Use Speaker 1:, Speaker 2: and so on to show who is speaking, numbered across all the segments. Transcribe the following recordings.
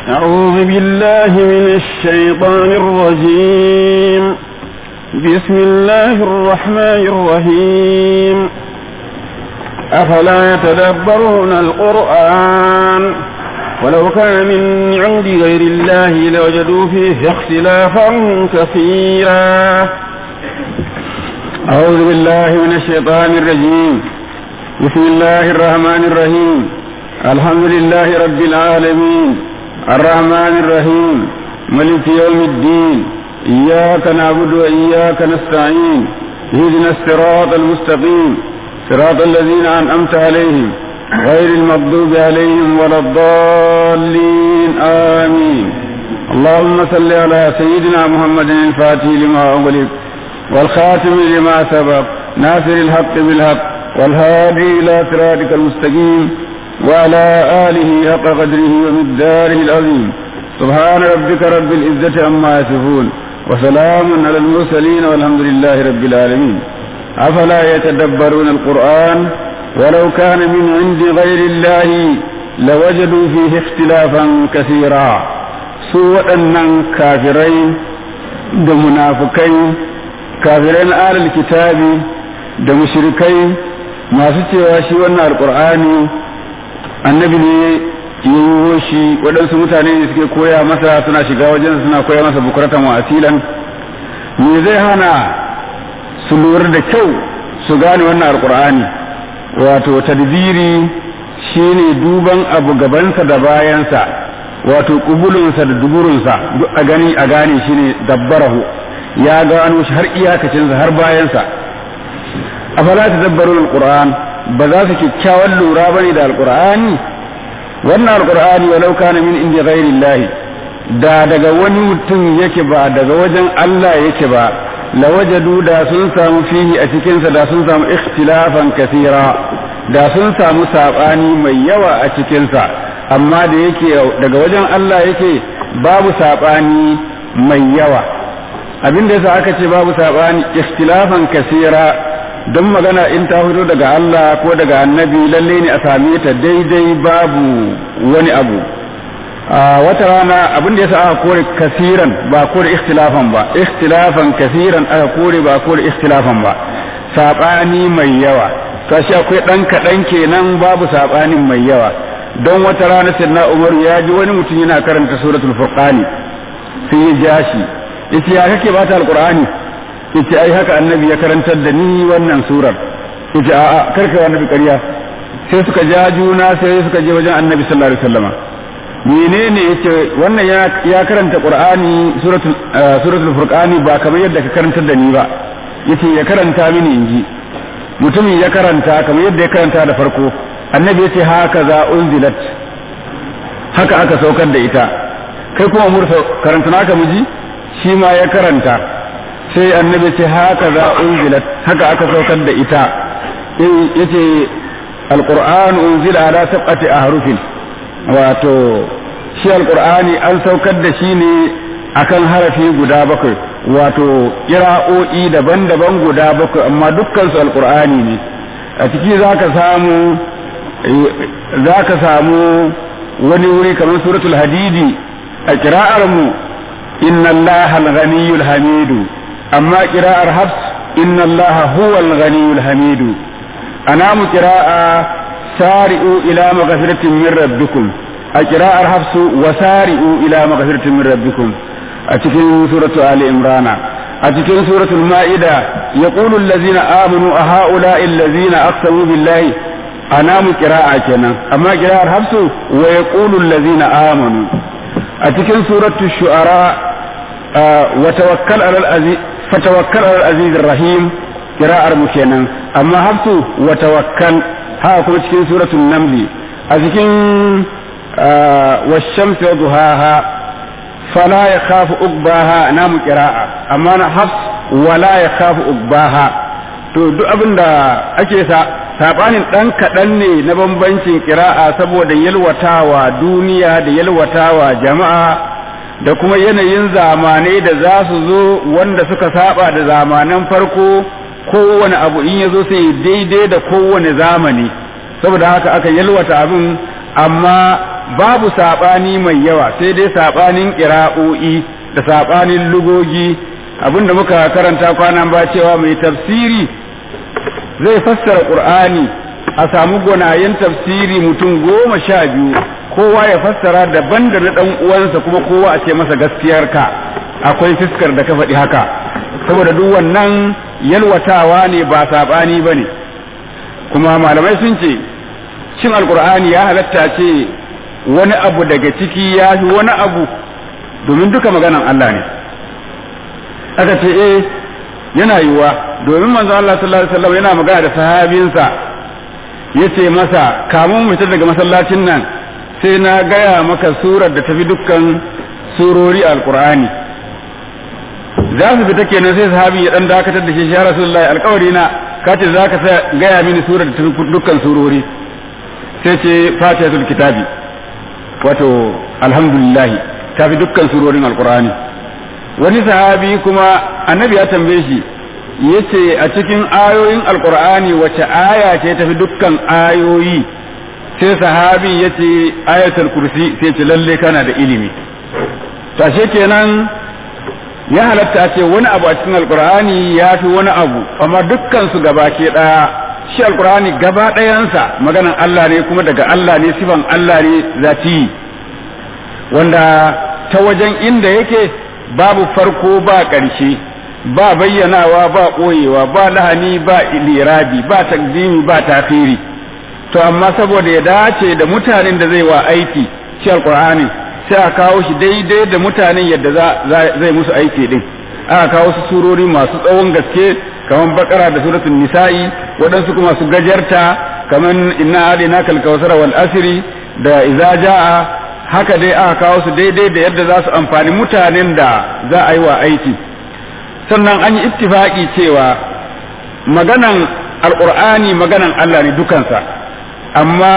Speaker 1: أعوذ بالله من الشيطان الرجيم بسم الله الرحمن الرحيم أفلا يتدبرون القرآن ولو كان من عند غير الله لوجدوا فيه اختلافا كثيرا أعوذ بالله من الشيطان الرجيم بسم الله الرحمن الرحيم الحمد لله رب العالمين الرحمن الرحيم ملك يوم الدين إياك نعبد وإياك نستعين اهدنا الصراط المستقيم صراط الذين أنعمت عليهم غير المغضوب عليهم ولا الضالين آمين اللهم صل على سيدنا محمد الفاتح لما أغلق والخاتم لما سبق ناصر الحق بالحق والهادي إلى صراطك المستقيم وعلى آله حق قدره ومقداره العظيم سبحان ربك رب العزة عما يصفون وسلام على المرسلين والحمد لله رب العالمين أفلا يتدبرون القرآن ولو كان من عند غير الله لوجدوا فيه اختلافا كثيرا سوء أن كافرين da munafukai kafiran alal kitabi da mushrikai masu cewa shi wannan alkur'ani annabi ne yiwo shi waɗansu mutane ne suke koya masa suna shiga wajen suna koya masa bukuratan wa asilan me zai hana su lura da kyau su gane wannan alkur'ani wato tadbiri shine duban abu gabansa da bayansa wato kubulunsa da duburunsa duk a gani a gane shine dabbarahu ya gano shi har iyakacinsa har bayansa afala tadabbarul alquran ba za su kyakkyawan lura bane da alqur'ani wannan alqur'ani walau kana min inda ghairillahi da daga wani mutum yake ba daga wajen Allah yake ba lawajadu da sun samu fihi a cikinsa da sun samu ikhtilafan kasira da sun samu sabani mai yawa a cikinsa amma da yake daga wajen Allah yake babu sabani mai yawa abin da yasa aka ce babu sabani ikhtilafan kasira don magana in ta fito daga Allah ko daga annabi lalle ne a same ta daidai babu wani abu a wata rana abin da yasa aka kore kasiran ba kore ikhtilafan ba ikhtilafan kasiran aka kore ba kore ikhtilafan ba sabani mai yawa kashi akwai dan kadan kenan babu sabanin mai yawa don wata rana sayyidina Umar ya ji wani mutum yana karanta suratul furqani sai ya ja shi yace ya kake bata alqur'ani yace ai haka annabi ya karantar da ni wannan surar yace a'a karka annabi ƙarya sai suka ja juna sai suka je wajen annabi sallallahu alaihi wasallama menene yace wannan ya ya karanta qur'ani suratul suratul furqani ba kamar yadda ka karantar da ni ba yace ya karanta mini inji mutumin ya karanta kamar yadda ya karanta da farko annabi yace haka za unzilat haka aka saukar da ita kai kuma mursa karanta naka miji shi ma ya karanta sai annabi ce haka za unzilat haka aka saukar da ita yace alquran unzila ala sab'ati ahrufin wato shi alqur'ani an saukar da shi ne akan harafi guda bakwai wato kira'o'i daban-daban guda bakwai amma dukkan su alqur'ani ne a ciki zaka samu zaka samu wani wuri kamar suratul hadidi a kira'ar mu inna allaha al-ghaniyyul hamidu amma kira'ar hafs inna allaha huwal ghaniyyul hamidu anamu qira'a sari'u ila maghfiratin min rabbikum a kira'ar hafsu wa sari'u ila maghfiratin min rabbikum a cikin suratu ali imrana a cikin suratul ma'ida yaqulu allazina amanu a ha'ula'i allazina aqsamu billahi anamu qira'a kenan amma qira'ar hafsu wa yaqulu allazina amanu a cikin suratul shu'ara wa tawakkal alal aziz fatawakkal alal aziz rahim qira'ar mu kenan amma hafsu wa tawakkal haka kuma cikin suratul namli a cikin والشمس وضحاها فلا يخاف أقباها نام قراءة أما أنا حفص ولا يخاف أقباها to duk abin da ake sa sabanin ɗan kaɗan ne na bambancin kira'a saboda yalwatawa duniya da yalwatawa jama'a da kuma yanayin zamanai da za su zo wanda suka saba da zamanan farko kowane abu in ya zo sai daidai da kowane zamani saboda haka aka yalwata abin amma babu saɓani mai yawa sai dai saɓanin ƙira'o'i da saɓanin lugogi abinda muka karanta kwanan ba cewa mai tafsiri zai fassara ƙur'ani a samu gwanayen tafsiri mutum goma sha biyu kowa ya fassara daban da na ɗan uwansa kuma kowa a ce masa gaskiyarka akwai fiskar da ka faɗi haka saboda duk wannan yalwatawa ne ba saɓani ba ne kuma malamai sun ce cin alkur'ani ya halatta ce wani abu daga ciki ya fi wani abu domin duka maganan Allah ne aka ce eh yana yiwuwa domin manzo Allah sallallahu alaihi wasallam yana magana da sahabinsa yace masa kamun mu daga masallacin nan sai na gaya maka surar da tafi dukkan surori alkur'ani za su fita kenan sai sahabi ya dan dakatar da shi ya rasulullahi alƙawari na kace za ka gaya mini surar da tafi dukkan surori sai ce fatihatul kitabi wato alhamdulillah ta fi dukkan surorin alkur'ani wani sahabi kuma annabi ya tambaye shi yace a cikin ayoyin alkur'ani wace aya ce tafi dukkan ayoyi sai sahabi yace ayatul kursi sai ce lalle kana da ilimi tashe kenan ya halatta ce wani abu a cikin alkur'ani ya fi wani abu amma dukkan su gaba ke daya shi alkur'ani gaba ɗayansa maganan Allah ne kuma daga Allah ne sifan Allah ne zati wanda ta wajen inda yake babu farko ba ƙarshe ba bayyanawa ba ɓoyewa ba lahani ba lirabi ba takdimi ba tafiri to amma saboda ya dace da mutanen da zai wa aiki shi alkur'ani sai a kawo shi daidai da mutanen yadda zai musu aiki din aka kawo su surori masu tsawon gaske kamar bakara da suratul nisa'i waɗansu kuma su gajarta kamar inna adina kal kawsara wal asri da idza jaa haka dai aka kawo su daidai da yadda za su amfani mutanen da za a yi wa aiki sannan an yi ittifaki cewa maganan alqur'ani maganan Allah ne dukansa amma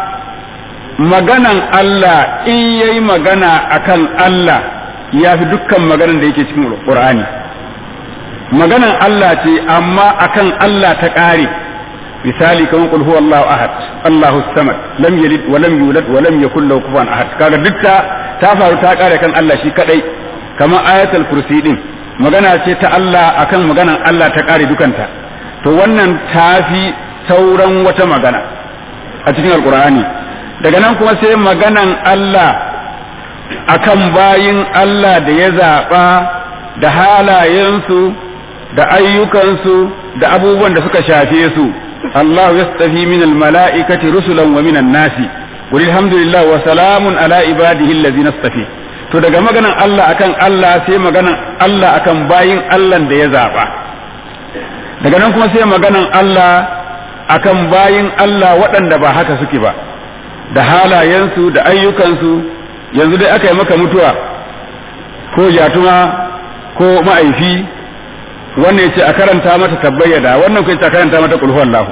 Speaker 1: maganan Allah in yayi magana akan Allah ya fi dukkan maganan da yake cikin Qur'ani maganan Allah ce amma akan Allah ta ƙare misali kamar qul huwallahu ahad Allahu samad lam yalid wa lam yulad wa lam yakul lahu kufuwan ahad kaga duk ta ta faru ta ƙare kan Allah shi kadai kamar ayatul kursi din magana ce ta Allah akan maganan Allah ta ƙare dukanta to wannan tafi sauran wata magana a cikin alqur'ani daga nan kuma sai maganan Allah akan bayin Allah da ya zaɓa da halayensu da ayyukansu da abubuwan da suka shafe su Allah ya tafi min mala'ikati rusulan wa minan nasi qul alhamdulillah wa salamun ala ibadihi allazina istafi to daga maganan Allah akan Allah sai maganan Allah akan bayin Allah da ya zaɓa daga nan kuma sai maganan Allah akan bayin Allah waɗanda ba haka suke ba da halayensu da ayyukansu yanzu dai aka yi maka mutuwa ko yatuma ko ma'aifi wannan yace a karanta mata tabbayyada wannan kuma yace a karanta mata kulhu Allah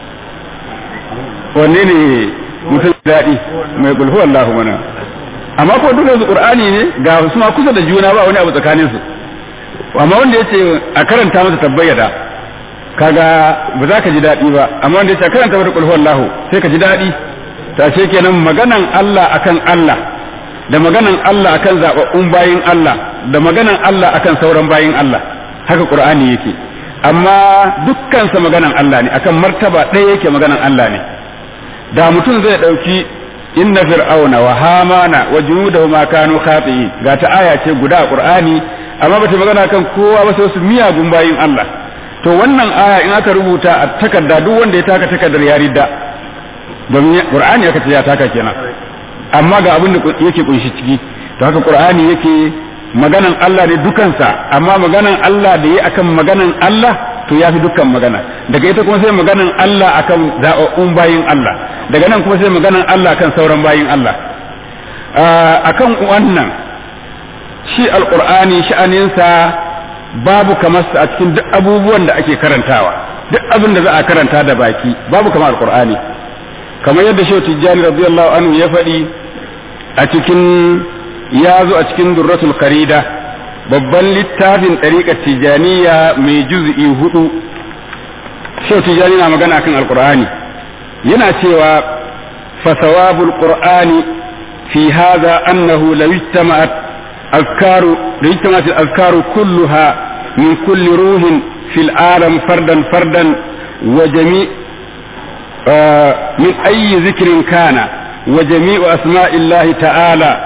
Speaker 1: wanne ne mutum daɗi mai kulhu Allah mana amma ko duka su Qur'ani ne ga su ma kusa da juna ba wani abu tsakanin su amma wanda yace a karanta mata tabbayyada kaga ba za ka ji daɗi ba amma wanda yace a karanta mata kulhu Allah sai ka ji daɗi ta ce kenan maganan Allah akan Allah da maganan Allah akan zababbun bayin Allah da maganan Allah akan sauran bayin Allah haka Qur'ani yake amma dukkansa maganan Allah ne akan martaba ɗaya yake maganan Allah ne da mutum zai ɗauki inna fir'auna wa hamana wa junudahu ma kanu khati'in ga ta aya ce guda a Qur'ani amma bata magana kan kowa ba sai su miyagun bayin Allah to wannan aya in aka rubuta a takarda duk wanda ya taka takardar ya ridda domin qur'ani aka ce ya taka kenan amma ga abin da yake kunshi ciki to haka qur'ani yake maganan Allah ne dukansa amma maganan Allah da yi akan maganan Allah to ya fi dukkan magana daga ita kuma sai maganan Allah akan zaɓaɓɓun bayin Allah daga nan kuma sai maganan Allah akan sauran bayin Allah akan wannan shi alqur'ani sha'aninsa babu kamar sa a cikin duk abubuwan da ake karantawa duk abin da za a karanta da baki babu kamar alqur'ani kamar yadda shehu tijjani radiyallahu anhu ya faɗi a cikin ya zo a cikin durratul karida babban littafin ɗariƙar tijjaniya mai juz'i hudu shehu tijjani na magana kan alqur'ani yana cewa fasawabul qur'ani في هذا أنه لو اجتمعت أذكار لو اجتمعت الأذكار كلها من كل روح في العالم فردا فردا وجميع آه من أي ذكر كان وجميع أسماء الله تعالى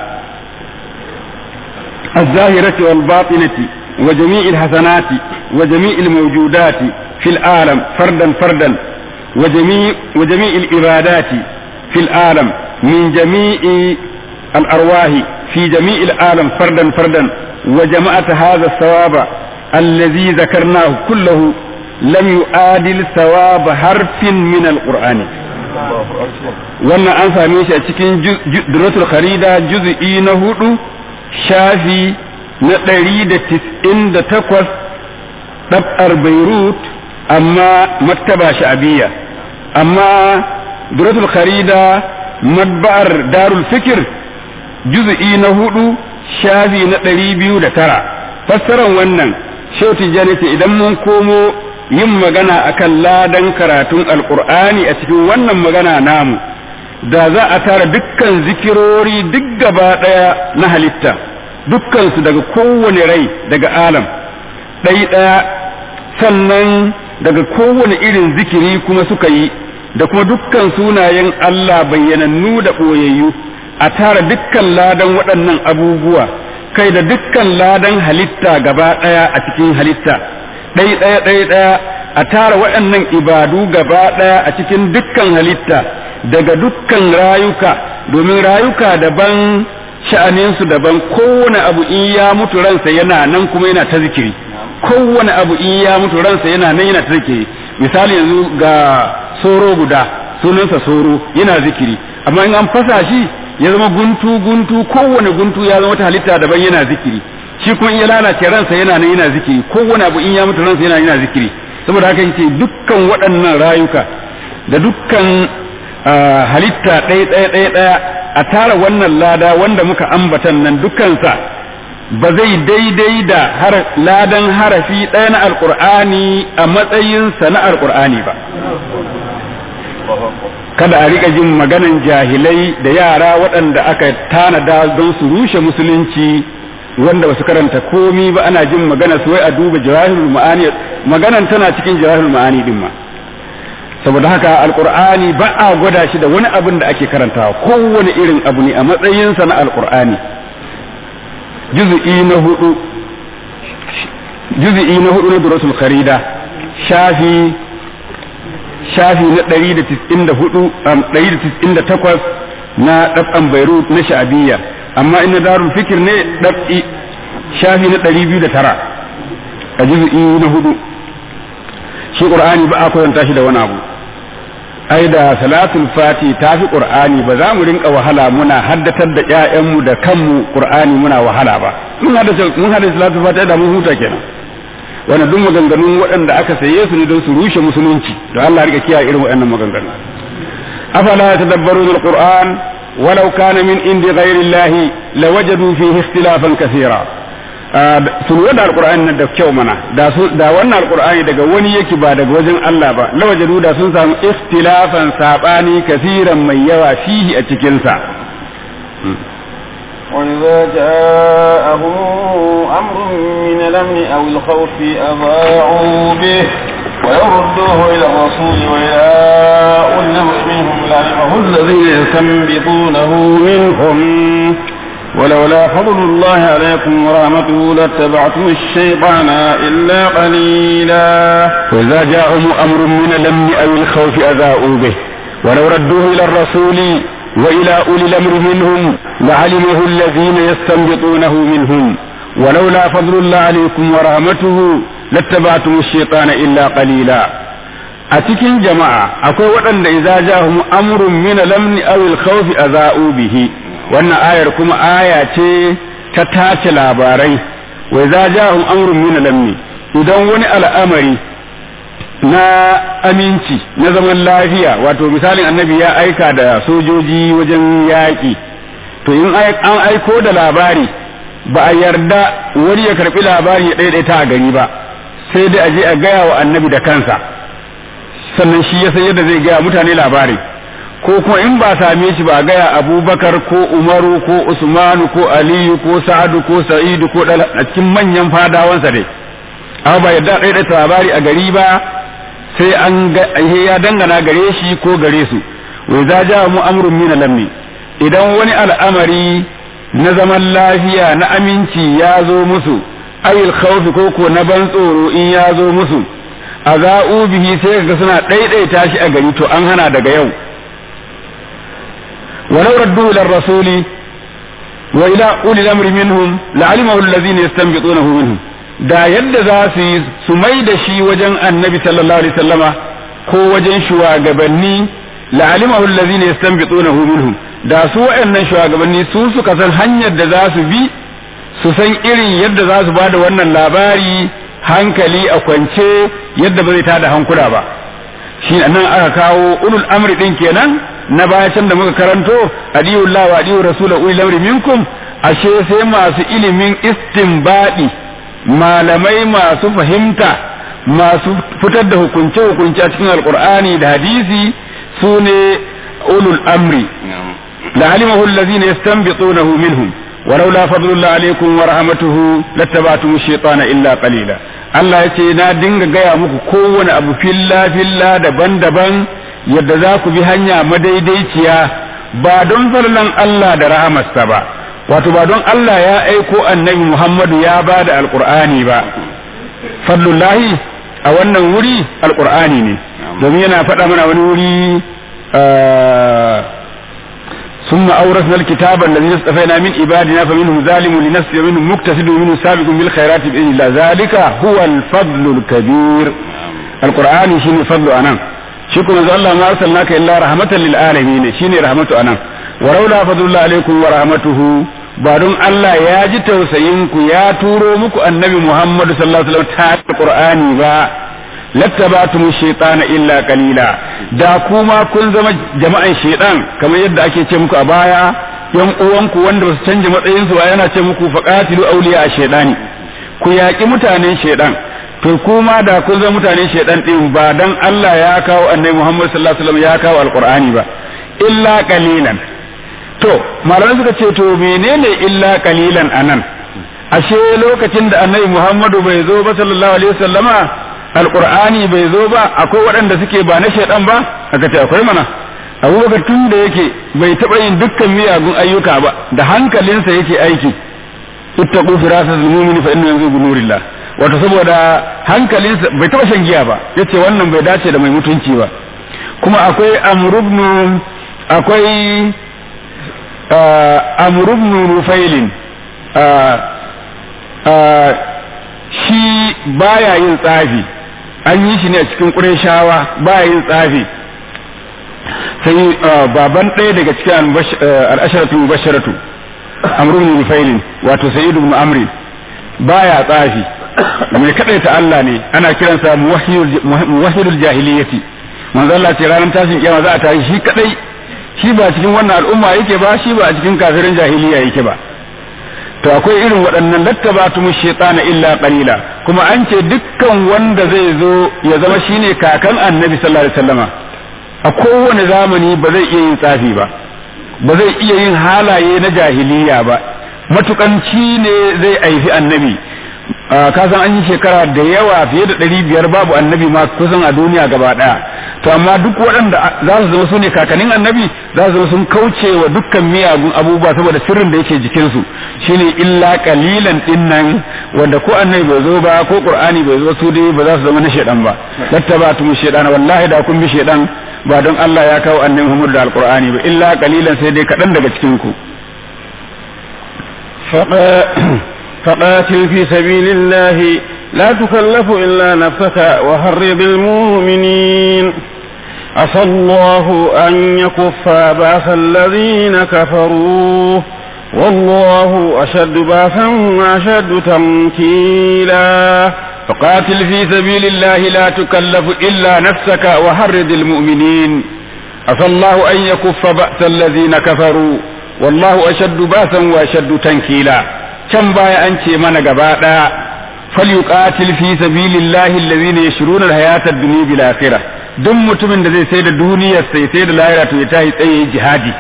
Speaker 1: الظاهرة والباطنة وجميع الحسنات وجميع الموجودات في العالم فردا فردا وجميع وجميع العبادات في العالم من جميع الأرواح في جميع العالم فردا فردا وجمعت هذا الثواب الذي ذكرناه كله لم يعادل ثواب حرف من القرآن wannan an same shi a cikin duratul kharida juz'i na hudu shafi na ɗari da tis'in da takwas ɗab'ar beirut amma maktaba sha'abiyya amma duratul kharida madba'ar darul fikir juz'i na hudu shafi na ɗari biyu da tara fassaran wannan shauti jani ce idan mun komo yin magana akan ladan karatun alkur'ani a cikin wannan magana namu da za a tara dukkan zikirori duk gaba ɗaya na halitta dukkansu daga kowane rai daga alam ɗai ɗaya sannan daga kowane irin zikiri kuma suka yi da kuma dukkan sunayen Allah bayyanannu da ɓoyayyu a tara dukkan ladan waɗannan abubuwa kai da dukkan ladan halitta gaba ɗaya a cikin halitta ɗai ɗaya ɗai ɗaya a tara waɗannan ibadu gaba ɗaya a cikin dukkan halitta daga dukkan rayuka domin rayuka daban sha'aninsu daban kowane abu in ya mutu ransa yana nan kuma yana ta zikiri kowane abu in ya mutu ransa yana nan yana ta zikiri misali yanzu ga soro guda sunansa soro yana zikiri amma in an fasa shi ya zama guntu guntu kowane guntu ya zama wata halitta daban yana zikiri shi kuma in ya lalace ransa yana nan yana zikiri kowane abu in ya mutu ransa yana yana zikiri saboda haka yace dukkan waɗannan rayuka da dukkan halitta ɗaya ɗaya ɗaya ɗaya a tara wannan lada wanda muka ambatan nan dukkansa ba zai daidai da ladan harafi ɗaya na alƙur'ani a matsayinsa na alƙur'ani ba kada a riƙa jin maganan jahilai da yara waɗanda aka tanada don su rushe musulunci wanda ba su karanta komi ba ana jin magana su wai a duba jawahirul ma'ani maganan tana cikin jawahirul ma'ani din ma saboda haka alqur'ani ba a gwada shi da wani abin da ake karantawa kowane irin abu ne a matsayinsa na alqur'ani juz'i na hudu juz'i na hudu na durasul kharida shafi shafi na 194 198 na dab'an beirut na sha'abiyya amma ina darul fikir ne dab'i shafi na 209 a juz'i na hudu shi qur'ani ba a koyanta shi da wani abu ai da salatul fati ta fi qur'ani ba za mu rinka wahala muna haddatar da ƴaƴanmu da kanmu qur'ani muna wahala ba mun haddace mun haddace salatul fati da mun huta kenan wannan duk maganganun waɗanda aka saye su ne don su rushe musulunci don Allah rika kiyaye irin waɗannan maganganu afala yatadabbaruna alquran ولو كان من عند غير الله لوجدوا فيه اختلافا كثيرا sun wada alqur'ani nan da kyau mana da da wannan alqur'ani daga wani yake ba daga wajen Allah ba lawajadu da sun samu ikhtilafan sabani kasiran mai yawa fihi a cikin sa
Speaker 2: وإذا جاءهم أمر من الأمن أو الخوف أضاعوا به ويردوه إلى الرسول وإلى أولي الأمر منهم لعلمه الذين يستنبطونه منهم ولولا فضل الله عليكم ورحمته لاتبعتم الشيطان إلا قليلا
Speaker 1: وإذا جاءهم أمر من الأمن أو الخوف أذاؤوا به ولو ردوه إلى الرسول وإلى أولي الأمر منهم لعلمه الذين يستنبطونه منهم ولولا فضل الله عليكم ورحمته لاتبعتم الشيطان إلا قليلا أتكين جماعة أكو وأن إذا جاءهم أمر من الأمن أو الخوف أذاؤوا به wannan ayar kuma aya ce ta tace labarai wai za jahum amrun min lamni idan wani al'amari na aminci na zaman lafiya wato misalin annabi ya aika da sojoji wajen yaƙi to in an aiko da labari ba a yarda wani ya karɓi labari ya ɗaiɗaita a gari ba sai dai a je a gaya wa annabi da kansa sannan shi ya san yadda zai gaya mutane labari ko kuma in ba same shi ba gaya abubakar ko umaru ko usmanu ko aliyu ko sa'adu ko sa'idu ko a cikin manyan fadawansa dai amma ba yadda ɗaya da labari a gari ba sai an ya dangana gare shi ko gare su wa za ja mu amrun min lammi idan wani al'amari na zaman lafiya na aminci ya zo musu ayil khawfi ko ko na ban tsoro in ya zo musu a za'u bihi sai ga suna ɗaiɗaita shi a gari to an hana daga yau ولو ردوا إلى الرسول وإلى أولي الأمر منهم لعلمه الذين يستنبطونه منهم da yadda za su yi su mai da shi wajen annabi sallallahu alaihi wasallama ko wajen shugabanni la'alimahu allazina yastanbitunahu minhum da su waɗannan shugabanni su suka san hanyar da za su bi su san irin yadda za su bada wannan labari hankali a kwance yadda ba zai tada hankula ba shi nan aka kawo ulul amri din kenan na baya can da muka karanto adiyullah wa adiyu rasul ulil amri minkum ashe sai masu ilimin istinbadi malamai masu fahimta masu fitar da hukunce hukunce a cikin alqur'ani da hadisi sune ulul amri la alimahu allazina yastanbitunahu minhum ولولا فضل الله عليكم ورحمته لاتبعتم الشيطان إلا قليلا Allah ya ce na dinga gaya muku kowane abu filla filla daban-daban yadda za ku bi hanya madaidaiciya ba don farlan Allah da rahamarsa ba wato ba don Allah ya aiko annabi Muhammadu ya ba da alkur'ani ba fadlullahi a wannan wuri alkur'ani ne domin yana faɗa mana wani wuri ثم أورثنا الكتاب الذي اصطفينا من عبادنا فمنهم ظالم لنفسه ومنهم مقتصد ومنهم سابق بالخيرات بإذن الله ذلك هو الفضل الكبير القرآن شيني فضل أنا شكرا الله ما أرسلناك إلا رحمة للعالمين شيني رحمة أنا ولولا فضل الله عليكم ورحمته بعدون الله يا جي توسينكو يا تورو مكو النبي محمد صلى الله عليه وسلم تا القرآن با lattabatumu shaytana illa qalila da kuma kun zama jama'an shaytan kamar yadda ake ce muku a baya yan uwanku wanda ba su canja matsayin su ba yana ce muku faqatilu awliya shaytani ku yaki mutanen shaytan to kuma da kun zama mutanen shaytan din ba dan Allah ya kawo annabi Muhammad sallallahu alaihi wasallam ya kawo alqur'ani ba illa qalilan to malamai suka ce to menene illa qalilan anan ashe lokacin da annabi Muhammadu bai zo ba sallallahu alaihi wasallama alqur'ani bai zo ba akwai waɗanda suke ba na shaidan ba aka ce akwai mana abubakar tun da yake bai taɓa yin dukkan miyagun ayyuka ba da hankalinsa yake aiki ittaqu firasatul mu'mini fa inna yanzu bi nurillah wato saboda hankalinsa bai taɓa shan giya ba yace wannan bai dace da mai mutunci ba kuma akwai amrubnu akwai amrubnu rufailin shi baya yin tsafi an yi shi ne a cikin ƙureshawa baya yin tsafi sai baban ɗaya daga cikin al'asharatu mubasharatu amrun nufailin wato sayyid ibn amri baya tsafi mai ta Allah ne ana kiransa muwahhidul jahiliyyati manzo Allah ce ranar tashin kiyama za a tashi shi kadai shi ba cikin wannan al'umma yake ba shi ba a cikin kafirin jahiliya yake ba to akwai irin waɗannan lattabatumu shaytana illa qalila kuma an ce dukkan wanda zai zo ya zama shine kakan annabi sallallahu alaihi wasallama a kowane zamani ba zai iya yin tsafi ba ba zai iya yin halaye na jahiliya ba matukanci ne zai aifi annabi ka san an yi shekara da yawa fiye da ɗari biyar babu annabi ma kusan a duniya gaba ɗaya to amma duk waɗanda za su zama su ne kakannin annabi za su zama sun kauce wa dukkan miyagun abubuwa saboda sirrin da yake jikinsu shine illa kalilan din nan wanda ko annabi bai zo ba ko qur'ani bai zo su dai ba za su zama na shedan ba lattabatu mu shedana wallahi da kun bi shedan ba don Allah ya kawo annabi Muhammad da alqur'ani ba illa kalilan sai dai kaɗan daga cikin ku
Speaker 2: فقاتل في سبيل الله لا تكلف إلا نفسك وحرض المؤمنين عسى الله أن يكف بأس الذين كفروا والله أشد بأسا وأشد تمكيلا
Speaker 1: فقاتل في سبيل الله لا تكلف إلا نفسك وحرض المؤمنين عسى الله أن يكف بأس الذين كفروا والله أشد بأسا وأشد تنكيلا can baya an ce mana gaba ɗaya falyuqatil fi sabilillahi allazina yashruna alhayata ad-dunya bil akhirah duk mutumin da zai sai da duniyar sai sai da lahira to ya tashi tsaye jihadi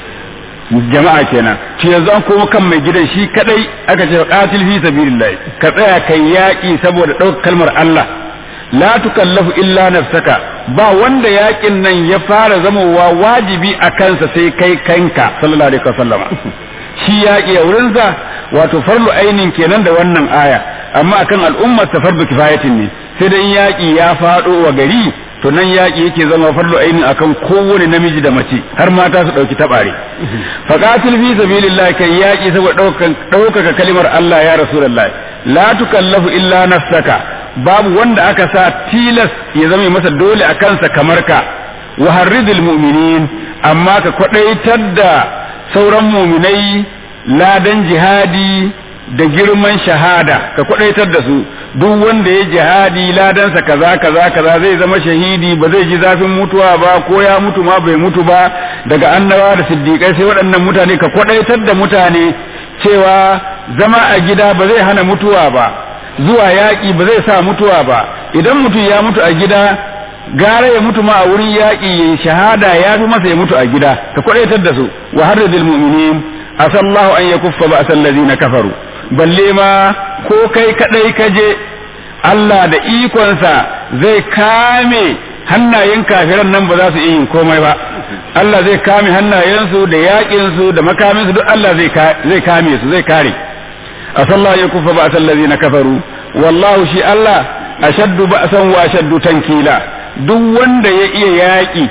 Speaker 1: jama'a kenan to yanzu an koma kan mai gidan shi kadai aka ce qatil fi sabilillah ka tsaya kai yaki saboda ɗaukar kalmar Allah la tukallafu illa nafsaka ba wanda yakin nan ya fara zamowa wajibi a kansa sai kai kanka sallallahu alaihi wasallama shi yaƙi a wurinsa wato farlu ainin kenan da wannan aya amma akan al'ummar ta fardu kifayatin ne sai dai yaƙi ya faɗo wa gari to nan yaƙi yake zama farlu ainin akan kowane namiji da mace har mata su ɗauki taɓare faqatil fi sabilillah kai yaƙi saboda ɗaukaka kalimar Allah ya rasulullah la tukallafu illa nafsaka babu wanda aka sa tilas ya zama masa dole a kansa kamar ka wa harridil mu'minin amma ka kwadaitar da sauran muminai ladan jihadi da girman shahada ka kwadaitar da su duk wanda ya jihadi ladansa kaza kaza kaza zai zama shahidi ba zai ji zafin mutuwa ba ko ya mutu ma bai mutu ba daga annabawa da siddiƙai sai waɗannan mutane ka kwadaitar da mutane cewa zama a gida ba zai hana mutuwa ba zuwa yaƙi ba zai sa mutuwa ba idan mutum ya mutu a gida gara ya mutu ma a wurin yaƙi ya shahada ya fi masa ya mutu a gida ka kwadaitar da su wa harridil mu'minin asallahu an yakuffa ba asal ladina kafaru balle ma ko kai kadai ka je Allah da ikonsa zai kame hannayen kafiran nan ba za su iya yin komai ba Allah zai kame hannayensu da yaƙinsu da makaminsu duk Allah zai kame su zai kare asallahu ya kufa ba asal ladina kafaru wallahu shi Allah ashaddu ba'san wa ashaddu tankila duk wanda ya iya yaƙi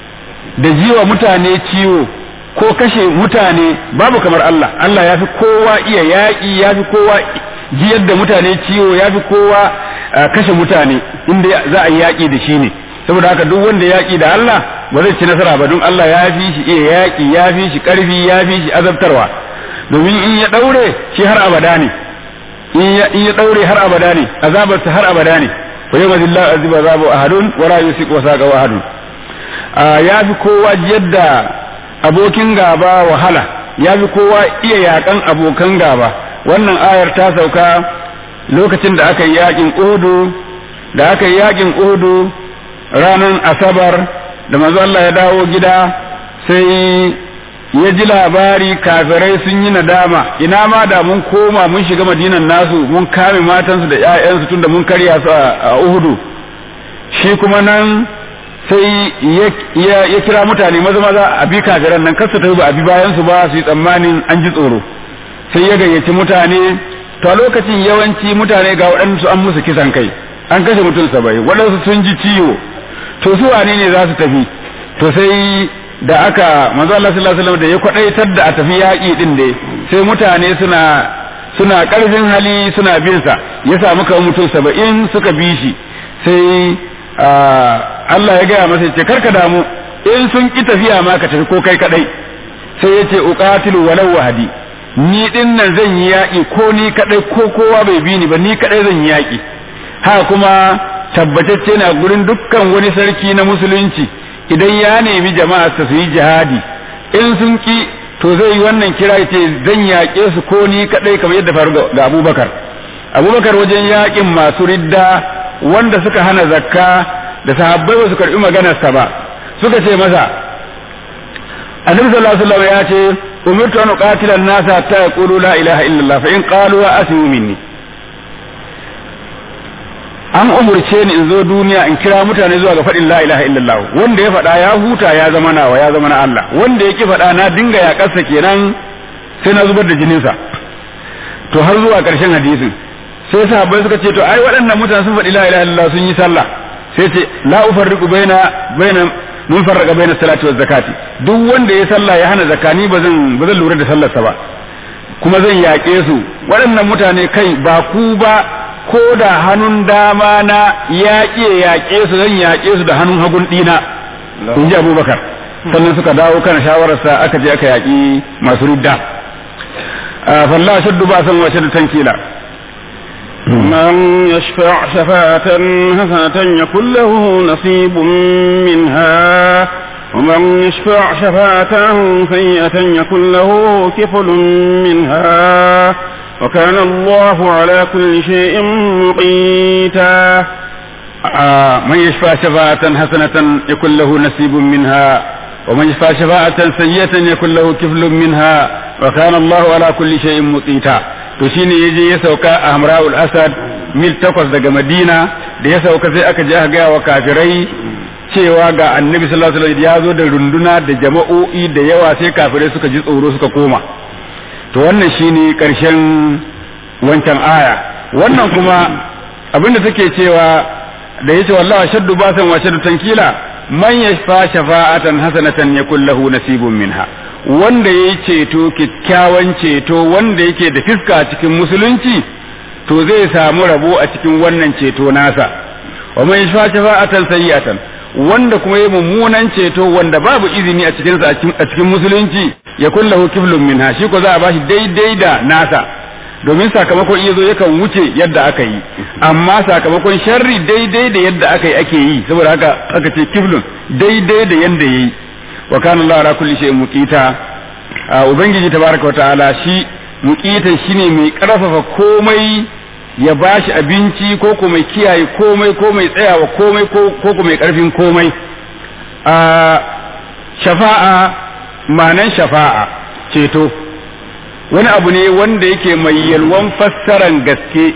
Speaker 1: da jiwa mutane ciwo ko kashe mutane babu kamar Allah Allah ya fi kowa iya yaƙi ya fi kowa jiyar da mutane ciwo ya fi kowa kashe mutane inda za a yi yaƙi da shi ne saboda haka duk wanda yaƙi da Allah ba zai ci nasara ba don Allah ya fi shi iya yaƙi ya fi shi ƙarfi ya fi shi azabtarwa domin in ya ɗaure shi har abada ne in ya ɗaure har abada ne azabarsa har abada ne wa yau mazillah aziba azabu ahadun wa la yusiq wa saqa ahadun ya fi kowa yadda abokin gaba wahala ya fi kowa iya yakan abokan gaba wannan ayar ta sauka lokacin da aka yi yakin uhudu da aka yi yakin uhudu ranar asabar da manzo Allah ya dawo gida sai ya ji labari kafirai sun yi nadama ina ma da mun koma mun shiga madinan nasu mun kame matansu da 'ya'yansu tunda mun karya su a uhudu shi kuma nan sai ya kira mutane maza maza a bi kafiran nan kasa ta ba a bi bayan su ba su yi tsammanin an ji tsoro sai ya gayyaci mutane to a lokacin yawanci mutane ga waɗansu an musu kisan kai an kashe mutum saba'in waɗansu sun ji ciwo to su wane ne za su tafi to sai da aka manzo Allah sallallahu alaihi wasallam da ya kwadaitar da a tafi yaƙi din dai sai mutane suna suna ƙarfin hali suna bin sa ya samu kamar mutum saba'in suka bi shi sai Allah ya gaya masa ce karka damu in sun ki tafiya ma ka tafi ko kai kadai sai ya ce uqatilu walau wahdi ni din nan zan yi yaƙi ko ni kadai ko kowa bai bi ni ba ni kadai zan yi yaƙi ha kuma tabbatacce na gurin dukkan wani sarki na musulunci idan ya nemi jama'a su yi jihadi in sun ki to zai yi wannan kira ce zan yaƙe su ko ni kadai kamar yadda faru ga Abubakar Abubakar wajen yaƙin masu ridda wanda suka hana zakka da sahabbai ba su karbi maganarsa ba suka ce masa annabi sallallahu alaihi wasallam ya ce umirtu an uqatila an-nasa hatta yaqulu la ilaha illallah fa in qalu wa asmu minni an umurce ni in zo duniya in kira mutane zuwa ga faɗin la ilaha illallah wanda ya faɗa ya huta ya zama nawa ya zama na Allah wanda ya ki faɗa na dinga ya kasa kenan sai na zubar da jininsa to har zuwa ƙarshen hadisin sai sahabbai suka ce to ai waɗannan mutane sun faɗi la ilaha illallah sun yi sallah sai ce la ufarriqu baina baina mun farraqa baina salati wa zakati duk wanda ya sallah ya hana zakani ba zan ba zan lura da sallarsa ba kuma zan yaƙe su waɗannan mutane kai ba ku ba ko da hannun dama na yaƙe yaƙe su zan yaƙe su da hannun hagun ɗina in ji abubakar sannan suka dawo kan shawararsa aka je aka yaƙi masu ridda falla shaddu ba san wa shaddu tankila
Speaker 2: من يشفع شفاعة حسنة يكن له نصيب منها ومن يشفع شفاعة سيئة يكن له كفل منها وكان الله على كل شيء مقيتا
Speaker 1: man yashfa shafa'atan hasanatan yakul lahu nasibun minha wa man yashfa shafa'atan sayyatan yakul lahu kiflun minha wa kana Allahu ala kulli shay'in muqita to shine yaje ya sauka a Hamra'ul Asad mil takwas daga Madina da ya sauka sai aka je aka ga wa kafirai cewa ga Annabi sallallahu alaihi wasallam ya zo da runduna da jama'o'i da yawa sai kafirai suka ji tsoro suka koma to wannan shine karshen wancan aya wannan kuma abinda take cewa da yace wallahi shaddu basan wa shaddu tankila man yashfa shafa'atan hasanatan yakul lahu nasibun minha wanda yayi ceto kikkiawan ceto wanda yake da fiska a cikin musulunci to zai samu rabo a cikin wannan ceto nasa wa man yashfa shafa'atan sayyi'atan wanda kuma yayi mummunan ceto wanda babu izini a cikin a cikin musulunci yakul lahu kiflun minha shi ko za a bashi daidai da nasa domin sakamakon iya zo yakan wuce yadda aka yi amma sakamakon sharri daidai da yadda aka yi ake yi saboda haka aka ce kiflun daidai da yadda yayi wa kana Allah ala kulli shay'in muqita ubangiji tabaraka wa ta'ala shi muqitan shine mai karfafa komai ya bashi abinci ko ko mai kiyaye komai ko mai tsayawa komai ko ko mai karfin komai a shafa'a manan shafa'a ceto wani abu ne wanda yake mai yalwan fassaran gaske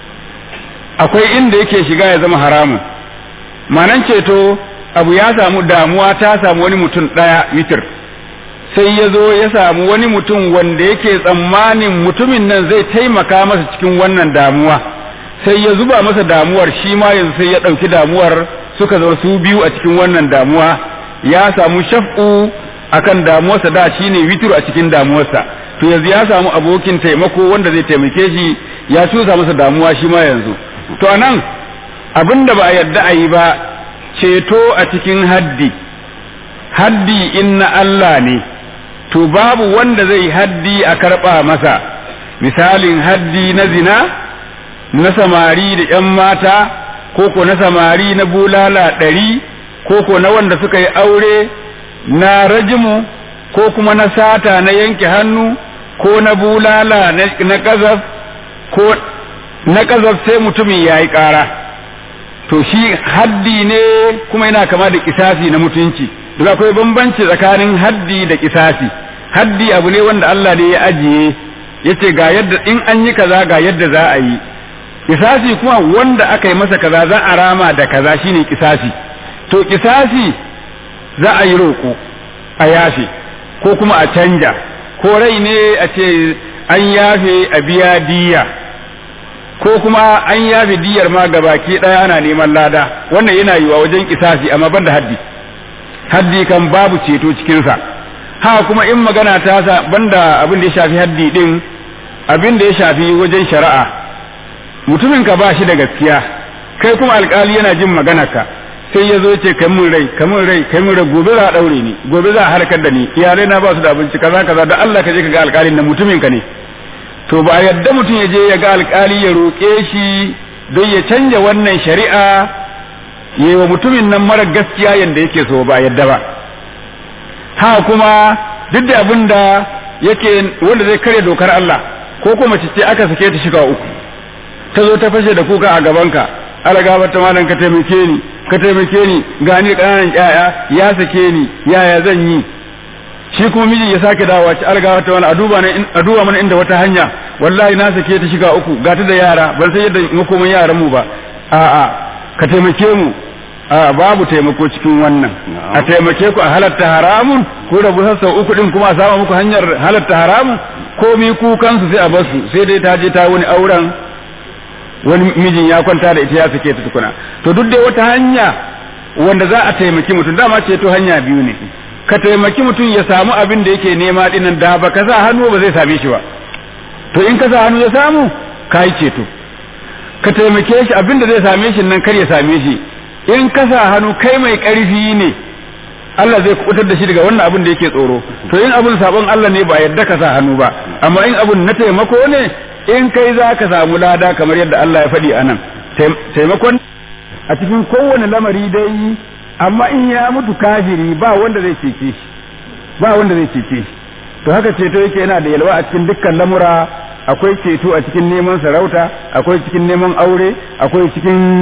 Speaker 1: akwai inda yake shiga ya zama haramun manan ceto abu ya samu damuwa ta samu wani mutum ɗaya mitir sai ya zo ya samu wani mutum wanda yake tsammanin mutumin nan zai taimaka masa cikin wannan damuwa sai ya zuba masa damuwar shi ma yanzu sai ya ɗauki damuwar suka zama su biyu a cikin wannan damuwa ya samu shaf'u akan damuwarsa da shine witiru a cikin damuwarsa to yanzu ya samu abokin taimako wanda zai taimake shi ya cusa masa damuwa shi ma yanzu to anan abin da ba a yarda a yi ba ceto a cikin haddi haddi in na Allah ne to babu wanda zai haddi a karɓa masa misalin haddi na zina na samari da ‘yan mata ko ko na samari na bulala ɗari ko ko na wanda suka yi aure na rajimu ko kuma na sata na yanke hannu ko na bulala na ƙazaf ko na ƙazaf sai mutumin ya yi ƙara to shi haddi ne kuma yana kama da kisasi na mutunci duk akwai bambanci tsakanin haddi da kisasi haddi abu ne wanda Allah ne ya ajiye yace ga yadda in an yi kaza ga yadda za a yi kisasi kuma wanda aka yi masa kaza za a rama da kaza shine kisasi to kisasi za a yi roƙo a yafe ko kuma a canja ko rai ne a ce an yafe a biya diya ko kuma an yafe diyar ma baki ɗaya ana neman lada wannan yana yiwa wajen kisasi amma ban da haddi haddi kan babu ceto cikinsa ha kuma in magana ta sa banda abin da ya shafi haddi din abin da ya shafi wajen shari'a mutumin ka ba shi da gaskiya kai kuma alkali yana jin maganarka sai ya zo ce kai mun rai kai mun rai kai mun rai gobe za a daure ni gobe za a harkar da ni iyalai na ba su da abinci kaza kaza da Allah ka je ka ga alkalin da mutumin ka ne to ba yadda mutum ya je ya ga alkali ya roƙe shi don ya canja wannan shari'a yi wa mutumin nan mara gaskiya yadda yake so ba yadda ba ha kuma duk da abin da yake wanda zai karya dokar Allah ko kuma mace ce aka sake ta shiga uku ta zo ta fashe da kuka a gabanka ala gabar ta malam ka taimake ni ka taimake ni gani ƙananan ƴaƴa ya sake ni yaya zan yi shi kuma miji ya sake dawowa ci algawa ta wani a duba mana inda wata hanya wallahi na sake ta shiga uku ga ta da yara ban san yadda makoman yaran mu ba a'a ka taimake mu a babu taimako cikin wannan a taimake ku a halatta haramun ko rabu sassa uku din kuma a samu muku hanyar halatta haramun komi kukansu sai a basu sai dai ta je ta wani auren wani mijin ya kwanta da ita ya sake ta tukuna to duk dai wata hanya wanda za a taimaki mutum dama ce to hanya biyu ne ka taimaki mutum ya samu abin da yake nema dinnan da ba ka sa hannu ba zai same shi ba to in ka sa hannu ya samu ka yi ceto ka taimake shi abin da zai same shi nan kar ya same shi in ka sa hannu kai mai ƙarfi ne Allah zai kubutar da shi daga wannan abin da yake tsoro to in abin sabon Allah ne ba yadda ka sa hannu ba amma in abin na taimako ne in kai za ka samu lada kamar yadda Allah ya faɗi anan taimakon a cikin kowane lamari dai amma in ya mutu kafiri ba wanda zai cece shi ba wanda zai cece shi to haka ceto yake yana da yalwa a cikin dukkan lamura akwai ceto a cikin neman sarauta akwai cikin neman aure akwai cikin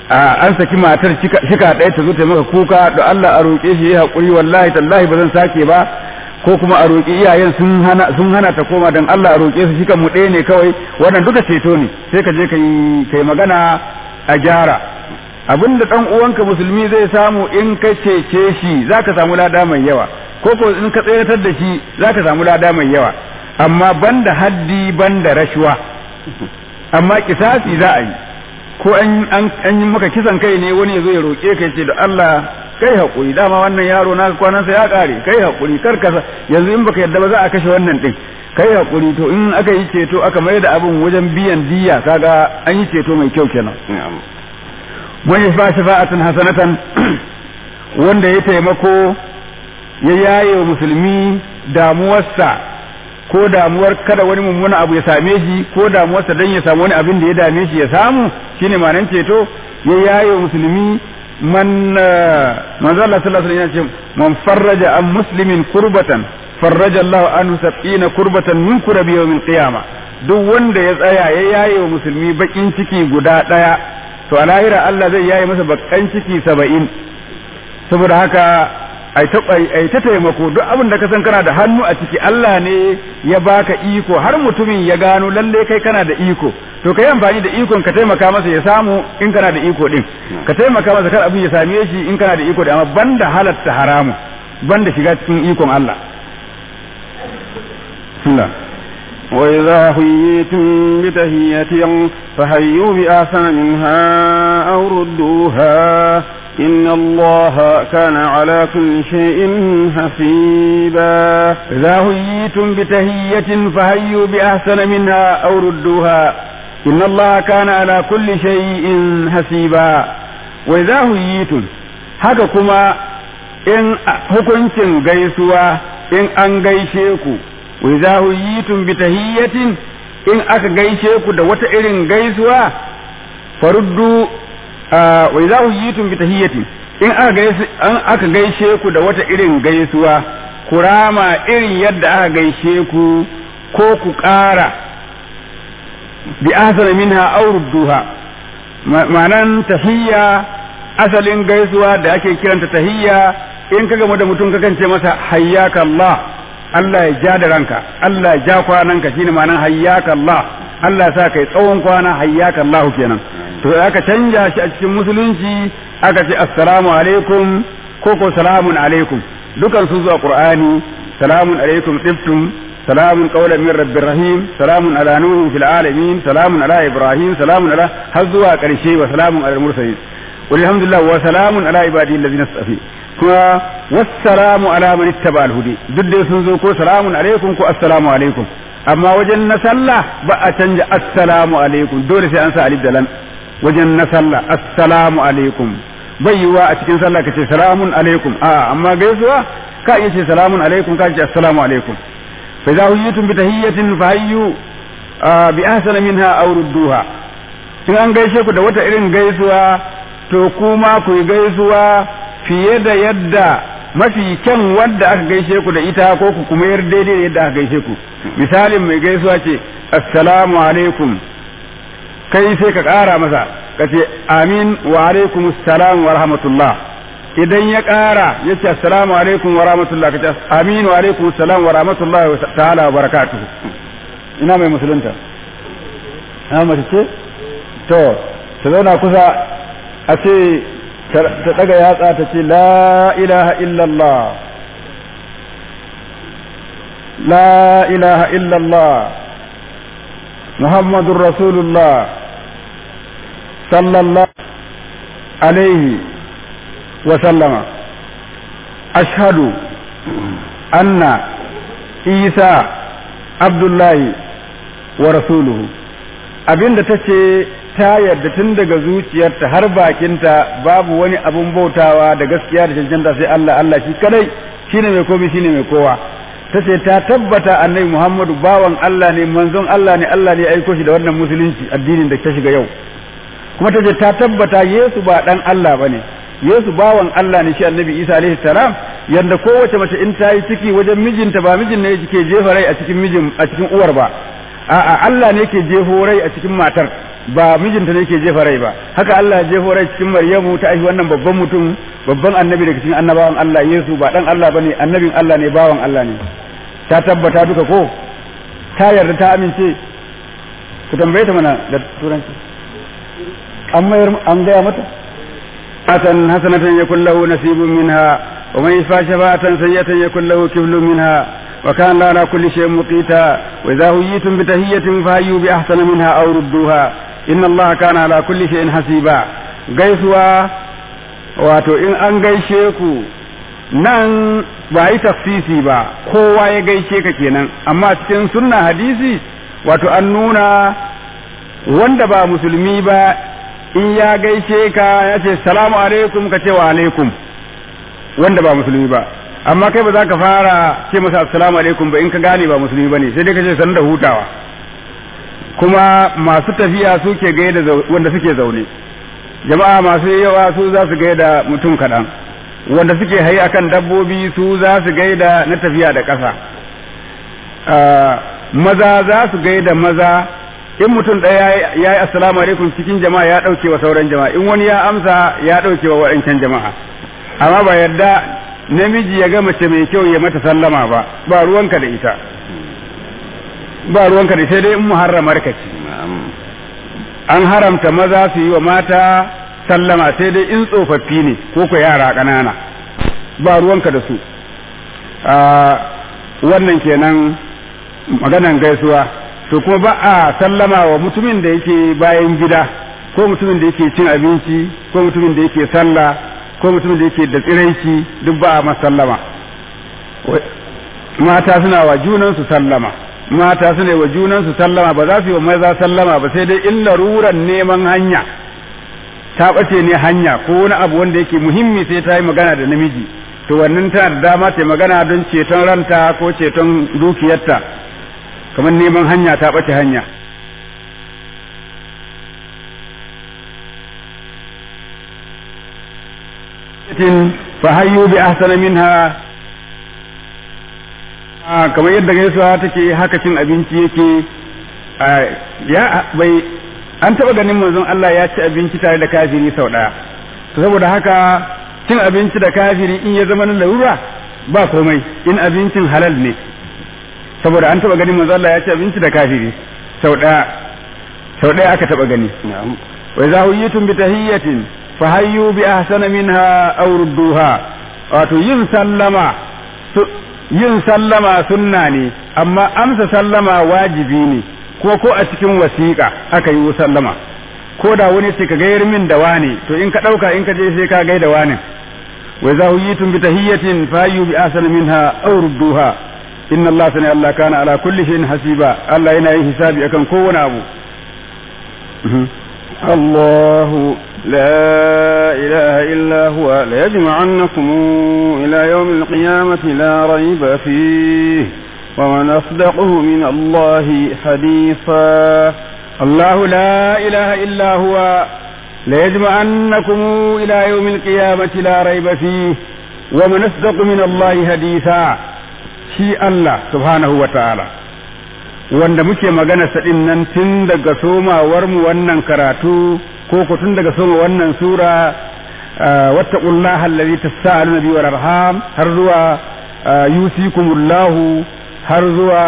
Speaker 1: an saki matar shika ɗaya ta zo ta maka kuka da Allah a roƙe shi ya haƙuri wallahi tallahi ba zan sake ba ko kuma a roƙi iyayen sun hana sun hana ta koma dan Allah a roƙe su shika mu ɗaya ne kawai wannan duka ceto ne sai ka je kai kai magana a gyara abinda dan uwanka musulmi zai samu in ka cece shi zaka samu lada mai yawa ko ko in ka tsayatar da shi zaka samu lada mai yawa amma banda haddi banda rashuwa amma kisasi za a yi ko an yi maka kisan kai ne wani ya zo ya roƙe ka ce da Allah kai haƙuri dama wannan yaro na kwanansa ya ƙare kai haƙuri kar ka yanzu in baka yadda ba za a kashe wannan ɗin kai haƙuri to in aka yi ceto aka mai da abin wajen biyan diya kaga an yi ceto mai kyau kenan wani fa shafa'atan hasanatan wanda ya taimako ya yaye wa musulmi damuwarsa ko damuwar kada wani mummuna abu ya same shi ko damuwarsa dan ya samu wani abin da ya dame shi ya samu shine ma'anar ceto ya yaye wa musulmi man manzo Allah sallallahu alaihi wasallam ya ce man farraja an muslimin kurbatan farraja Allah anhu sab'ina kurbatan min kurabi yawmil qiyamah duk wanda ya tsaya ya yaye wa musulmi bakin ciki guda daya to a lahira Allah zai yaye masa bakan ciki saba'in saboda haka ai ta taimako duk abin da ka san kana da hannu a ciki Allah ne ya baka iko har mutumin ya gano lalle kai kana da iko to ka yi amfani da ikon ka taimaka masa ya samu in kana da iko din ka taimaka masa kar abin ya same shi in kana da iko da amma banda halatta haramu banda shiga cikin ikon Allah bismillah
Speaker 2: وإذا حييتم بتهية فحيوا بأحسن منها أو ردوها إن الله كان على كل شيء حسيبا
Speaker 1: إذا حييتم بتهية فهيوا بأحسن منها أو ردوها إن الله كان على كل شيء حسيبا وإذا حييتم haka kuma in hukuncin gaisuwa in an gaishe ku wa idza huyitum bi tahiyyatin in aka gaishe ku da wata irin gaisuwa faruddu wa idza huyitum bi tahiyyatin in aka gaishe an aka gaishe ku da wata irin gaisuwa kurama irin yadda aka gaishe ku ko ku ƙara bi ahsana minha aw rudduha ma'anan tahiyya asalin gaisuwa da ake kiranta tahiyya in ka gamu da mutum kakan ce masa hayyaka Allah Allah ya ja da ranka Allah ya ja kwananka shine ma'anan hayyaka Allah Allah ya sa kai tsawon kwana hayyaka Allah kenan to aka canja shi a cikin musulunci aka ce assalamu alaikum ko ko salamun alaikum dukan su zuwa qur'ani salamun alaikum tibtum salamun qawlan min rabbir rahim salamun ala nuhin fil alamin salamun ala ibrahim salamun ala har zuwa karshe wa salamun ala mursalin walhamdulillah wa salamun ala ibadi allazina safi kuma wassalamu ala man ittaba al-hudi duk dai sun zo ko salamun alaikum ko assalamu alaikum amma wajen na sallah ba a canja assalamu alaikum dole sai an sa alif da lam wajen na sallah assalamu alaikum bai yiwa a cikin sallah ka ce salamun alaikum a amma gaisuwa ka iya ce salamun alaikum ka ce assalamu alaikum fa idza huyitum bi tahiyyatin fa hayyu bi ahsana minha aw rudduha in an gaishe ku da wata irin gaisuwa to kuma ku yi gaisuwa fiye da yadda mafi kyan wadda aka gaishe ku da ita ko ku kuma yar daidai da yadda aka gaishe ku misalin mai gaisuwa ce assalamu alaikum kai sai ka ƙara masa ka ce amin wa alaikum assalam wa rahmatullah idan ya ƙara ya ce assalamu alaikum wa rahmatullah ka ce amin wa alaikum assalam wa rahmatullah wa ta'ala wa barakatuhu ina mai musulunta na mace ce to ta zauna kusa a ce ta daga yatsa ta ce la ilaha illallah la ilaha illallah muhammadun rasulullah sallallahu alaihi wa sallama ashhadu anna isa abdullahi wa rasuluhu abinda ta ce ta yarda tun daga zuciyarta har bakinta babu wani abun bautawa da gaskiya da cancanta sai Allah Allah shi kadai shine mai komai shine mai kowa ta ce ta tabbata annabi Muhammadu bawan Allah ne manzon Allah ne Allah ne ya aiko shi da wannan musulunci addinin da ta shiga yau kuma ta ce ta tabbata Yesu ba dan Allah bane Yesu bawan Allah ne shi annabi Isa alaihi salam yanda kowace mace in ta yi ciki wajen mijinta ba mijin ne ke jefa rai a cikin mijin a cikin uwar ba a'a Allah ne ke jefo rai a cikin matar ba mijinta ne ke jefa rai ba haka Allah ya jefa rai cikin Maryamu ta aihi wannan babban mutum babban annabi daga cikin annabawan Allah Yesu ba dan Allah bane annabin Allah ne bawan Allah ne ta tabbata duka ko ta yarda ta amince ku tambaye ta mana da turanci an mayar an gaya mata atan hasanatan yakul lahu nasibun minha wa man yashfa shafa'atan sayyatan yakul lahu kiflun minha wa kana ala kulli shay'in muqita wa idha huyitum bi tahiyyatin fahayyu bi ahsana minha aw rudduha inna allaha kana ala kulli shay'in hasiba gaisuwa wato in an gaishe ku nan ba yi tafsisi ba kowa ya gaishe ka kenan amma cikin sunna hadisi wato an nuna wanda ba musulmi ba in ya gaishe ka ya ce salamu alaikum ka ce wa alaikum wanda ba musulmi ba amma kai ba za ka fara ce masa assalamu alaikum ba in ka gane ba musulmi ba ne sai dai ka ce san da hutawa kuma masu tafiya suke gaida wanda suke zaune jama'a masu yawa su za su gaida mutum kaɗan wanda suke hayi akan dabbobi su za su gaida na tafiya da ƙasa maza za su gaida maza in mutum ɗaya ya yi assalamu alaikum cikin jama'a ya ɗauke wa sauran jama'a in wani ya amsa ya ɗauke wa waɗancan jama'a amma ba yarda namiji ya ga mace mai kyau ya mata sallama ba ba ruwanka da ita ba ruwanka da sai dai in muharramar ka ce an haramta maza su yi wa mata sallama sai dai in tsofaffi ne ko ko yara ƙanana ba ruwanka da su wannan kenan maganan gaisuwa to kuma ba a sallama wa mutumin da yake bayan gida ko mutumin da yake cin abinci ko mutumin da yake sallah ko mutumin da yake da tsiraici duk ba a masallama mata suna wa junansu sallama mata suna wa junansu sallama ba za su yi wa maza sallama ba sai dai in laruran neman hanya ta ɓace ne hanya ko wani abu wanda yake muhimmi sai ta yi magana da namiji to wannan tana da dama ta magana don ceton ranta ko ceton dukiyarta kamar neman hanya ta ɓace hanya fahayyu bi ahsana minha kamar yadda gaisuwa take haka cin abinci yake ya bai an taɓa ganin manzon Allah ya ci abinci tare da kafiri sau ɗaya to saboda haka cin abinci da kafiri in ya zama na larura ba komai in abincin halal ne saboda an taɓa ganin manzon Allah ya ci abinci da kafiri sau ɗaya sau ɗaya aka taɓa gani wa idza huyitum bi tahiyyatin fahayyu bi ahsana minha aw rudduha wato yin sallama yin sallama sunna ne amma amsa sallama wajibi ne ko ko a cikin wasiƙa aka yi sallama ko da wani ce ka gayar min da wane to in ka ɗauka in ka je sai ka gai da wane wa za huyitum bi tahiyyatin fayyu bi ahsana minha aw rudduha inna allaha sani allah kana ala kulli shay'in hasiba allah yana yin hisabi akan kowane abu
Speaker 2: الله لا إله إلا هو ليجمعنكم إلى يوم القيامة لا ريب فيه ومن أصدقه من الله حديثا
Speaker 1: الله لا إله إلا هو ليجمعنكم إلى يوم القيامة لا ريب فيه ومن أصدق من الله حديثا شي الله سبحانه وتعالى wanda muke magana sadin nan tun daga somawar mu wannan karatu ko ko tun daga soma wannan sura wattaqullaha allazi tasaaluna bihi wal arham har zuwa yusikumullahu har zuwa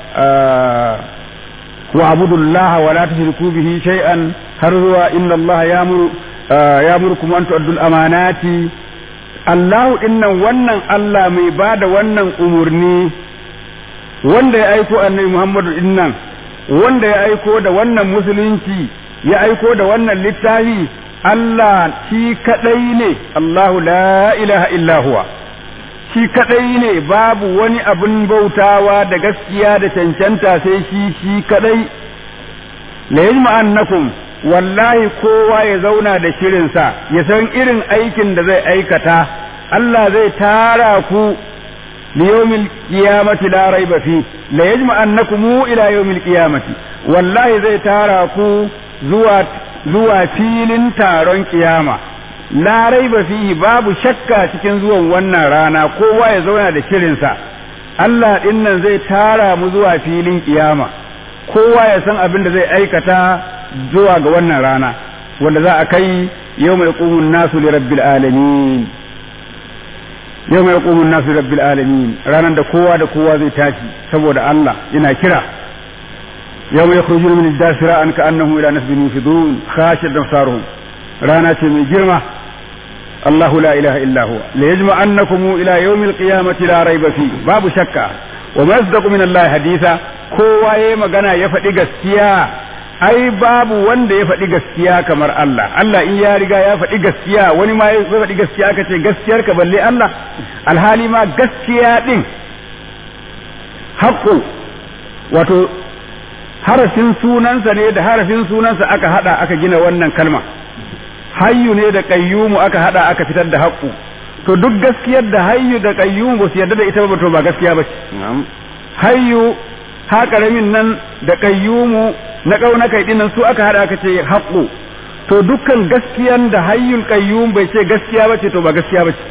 Speaker 1: wa abudullaha wa la tushriku bihi shay'an har zuwa inna allaha ya'muru ya'murukum an tu'addul amanati Allahu dinnan wannan Allah mai bada wannan umurni wanda ya aiko annabi Muhammadu dinnan wanda ya aiko da wannan musulunci ya aiko da wannan littafi Allah shi kadai ne Allahu la ilaha illa huwa shi kadai ne babu wani abin bautawa da gaskiya da cancanta sai shi shi kadai la yajma'annakum wallahi kowa ya zauna da shirinsa ya san irin aikin da zai aikata Allah zai tara ku liyawmil qiyamati la raiba fi la yajma'annakum ila yawmil qiyamati wallahi zai tara ku zuwa zuwa filin taron kiyama la raiba fihi babu shakka cikin zuwan wannan rana kowa ya zauna da shirinsa Allah dinnan zai tara mu zuwa filin kiyama kowa ya san abin da zai aikata zuwa ga wannan rana wanda za a kai yau mai ƙumun nasu li rabbil alamin yau mai ƙumun nasu li rabbil alamin ranar da kowa da kowa zai tashi saboda Allah yana kira yau mai kurjin min dasira an ka annahu ila nasbin yufidun khashir damsaruhum rana ce mai girma الله لا إله إلا هو ليجمعنكم إلى يوم القيامة لا ريب فيه باب شكا وما يصدق من الله حديثا kowa ya magana ya faɗi gaskiya ai babu wanda ya faɗi gaskiya kamar Allah Allah in ya riga ya faɗi gaskiya wani ma ya faɗi gaskiya aka ce gaskiyar ka balle Allah alhali ma gaskiya din haƙƙo wato harafin sunansa ne da harafin sunansa aka hada aka gina wannan kalma hayyu ne da qayyumu aka hada aka fitar da haqqu to duk gaskiyar da hayyu da qayyumu ba su yarda da ita ba to ba gaskiya ba hayyu ha karamin nan da qayyumu na kauna kai dinnan su aka hada aka ce haqqu to dukkan gaskiyan da hayyul qayyum bai ce gaskiya ba ce to ba gaskiya ba ce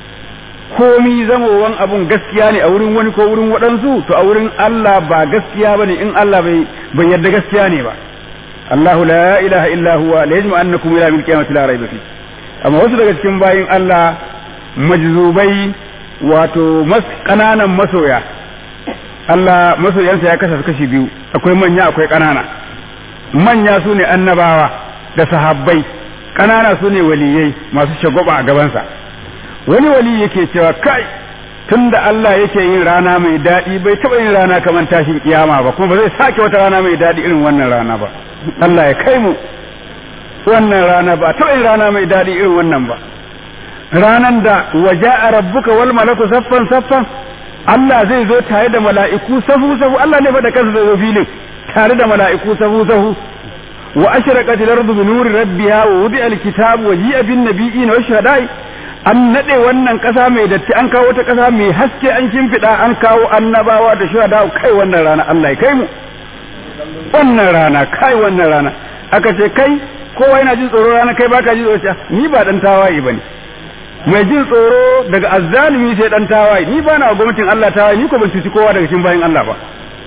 Speaker 1: komi zamowan abun gaskiya ne a wurin wani ko wurin waɗansu to a wurin Allah ba gaskiya bane in Allah bai bai yarda gaskiya ne ba الله لا إله إلا هو ليجمعنكم إلى يوم القيامة لا ريب فيه أما wasu daga cikin bayin Allah majzubai wato mas kananan masoya Allah masoyansa ya kasa kashi biyu akwai manya akwai kanana manya su ne annabawa da sahabbai kanana su ne waliyai masu shagwaba a gabansa wani wali yake cewa kai tunda Allah yake yin rana mai daɗi bai taɓa yin rana kamar tashin kiyama ba kuma ba zai sake wata rana mai daɗi irin wannan rana ba Allah ya kai mu wannan rana ba taɓa yin rana mai daɗi irin wannan ba ranan da waje a rabbuka wal malaku saffan saffan Allah zai zo tare da mala'iku safu safu Allah ne fa da kansa zai zo filin tare da mala'iku safu safu wa ashraqat al-ardu bi nuri rabbiha wa wudi'a al-kitab wa ji'a bin nabiyyin wa shuhada'i an nade wannan kasa mai datti an kawo ta kasa mai haske an kimfida an kawo annabawa da shuhada kai wannan rana Allah ya kai mu wannan rana kai wannan rana aka ce kai kowa yana jin tsoro rana kai baka jin tsoro ni ba dan tawaye bane mai jin tsoro daga azzalimi sai dan tawaye ni ba na gwamnatin Allah tawaye ni ko ban cuci kowa daga cikin bayin Allah ba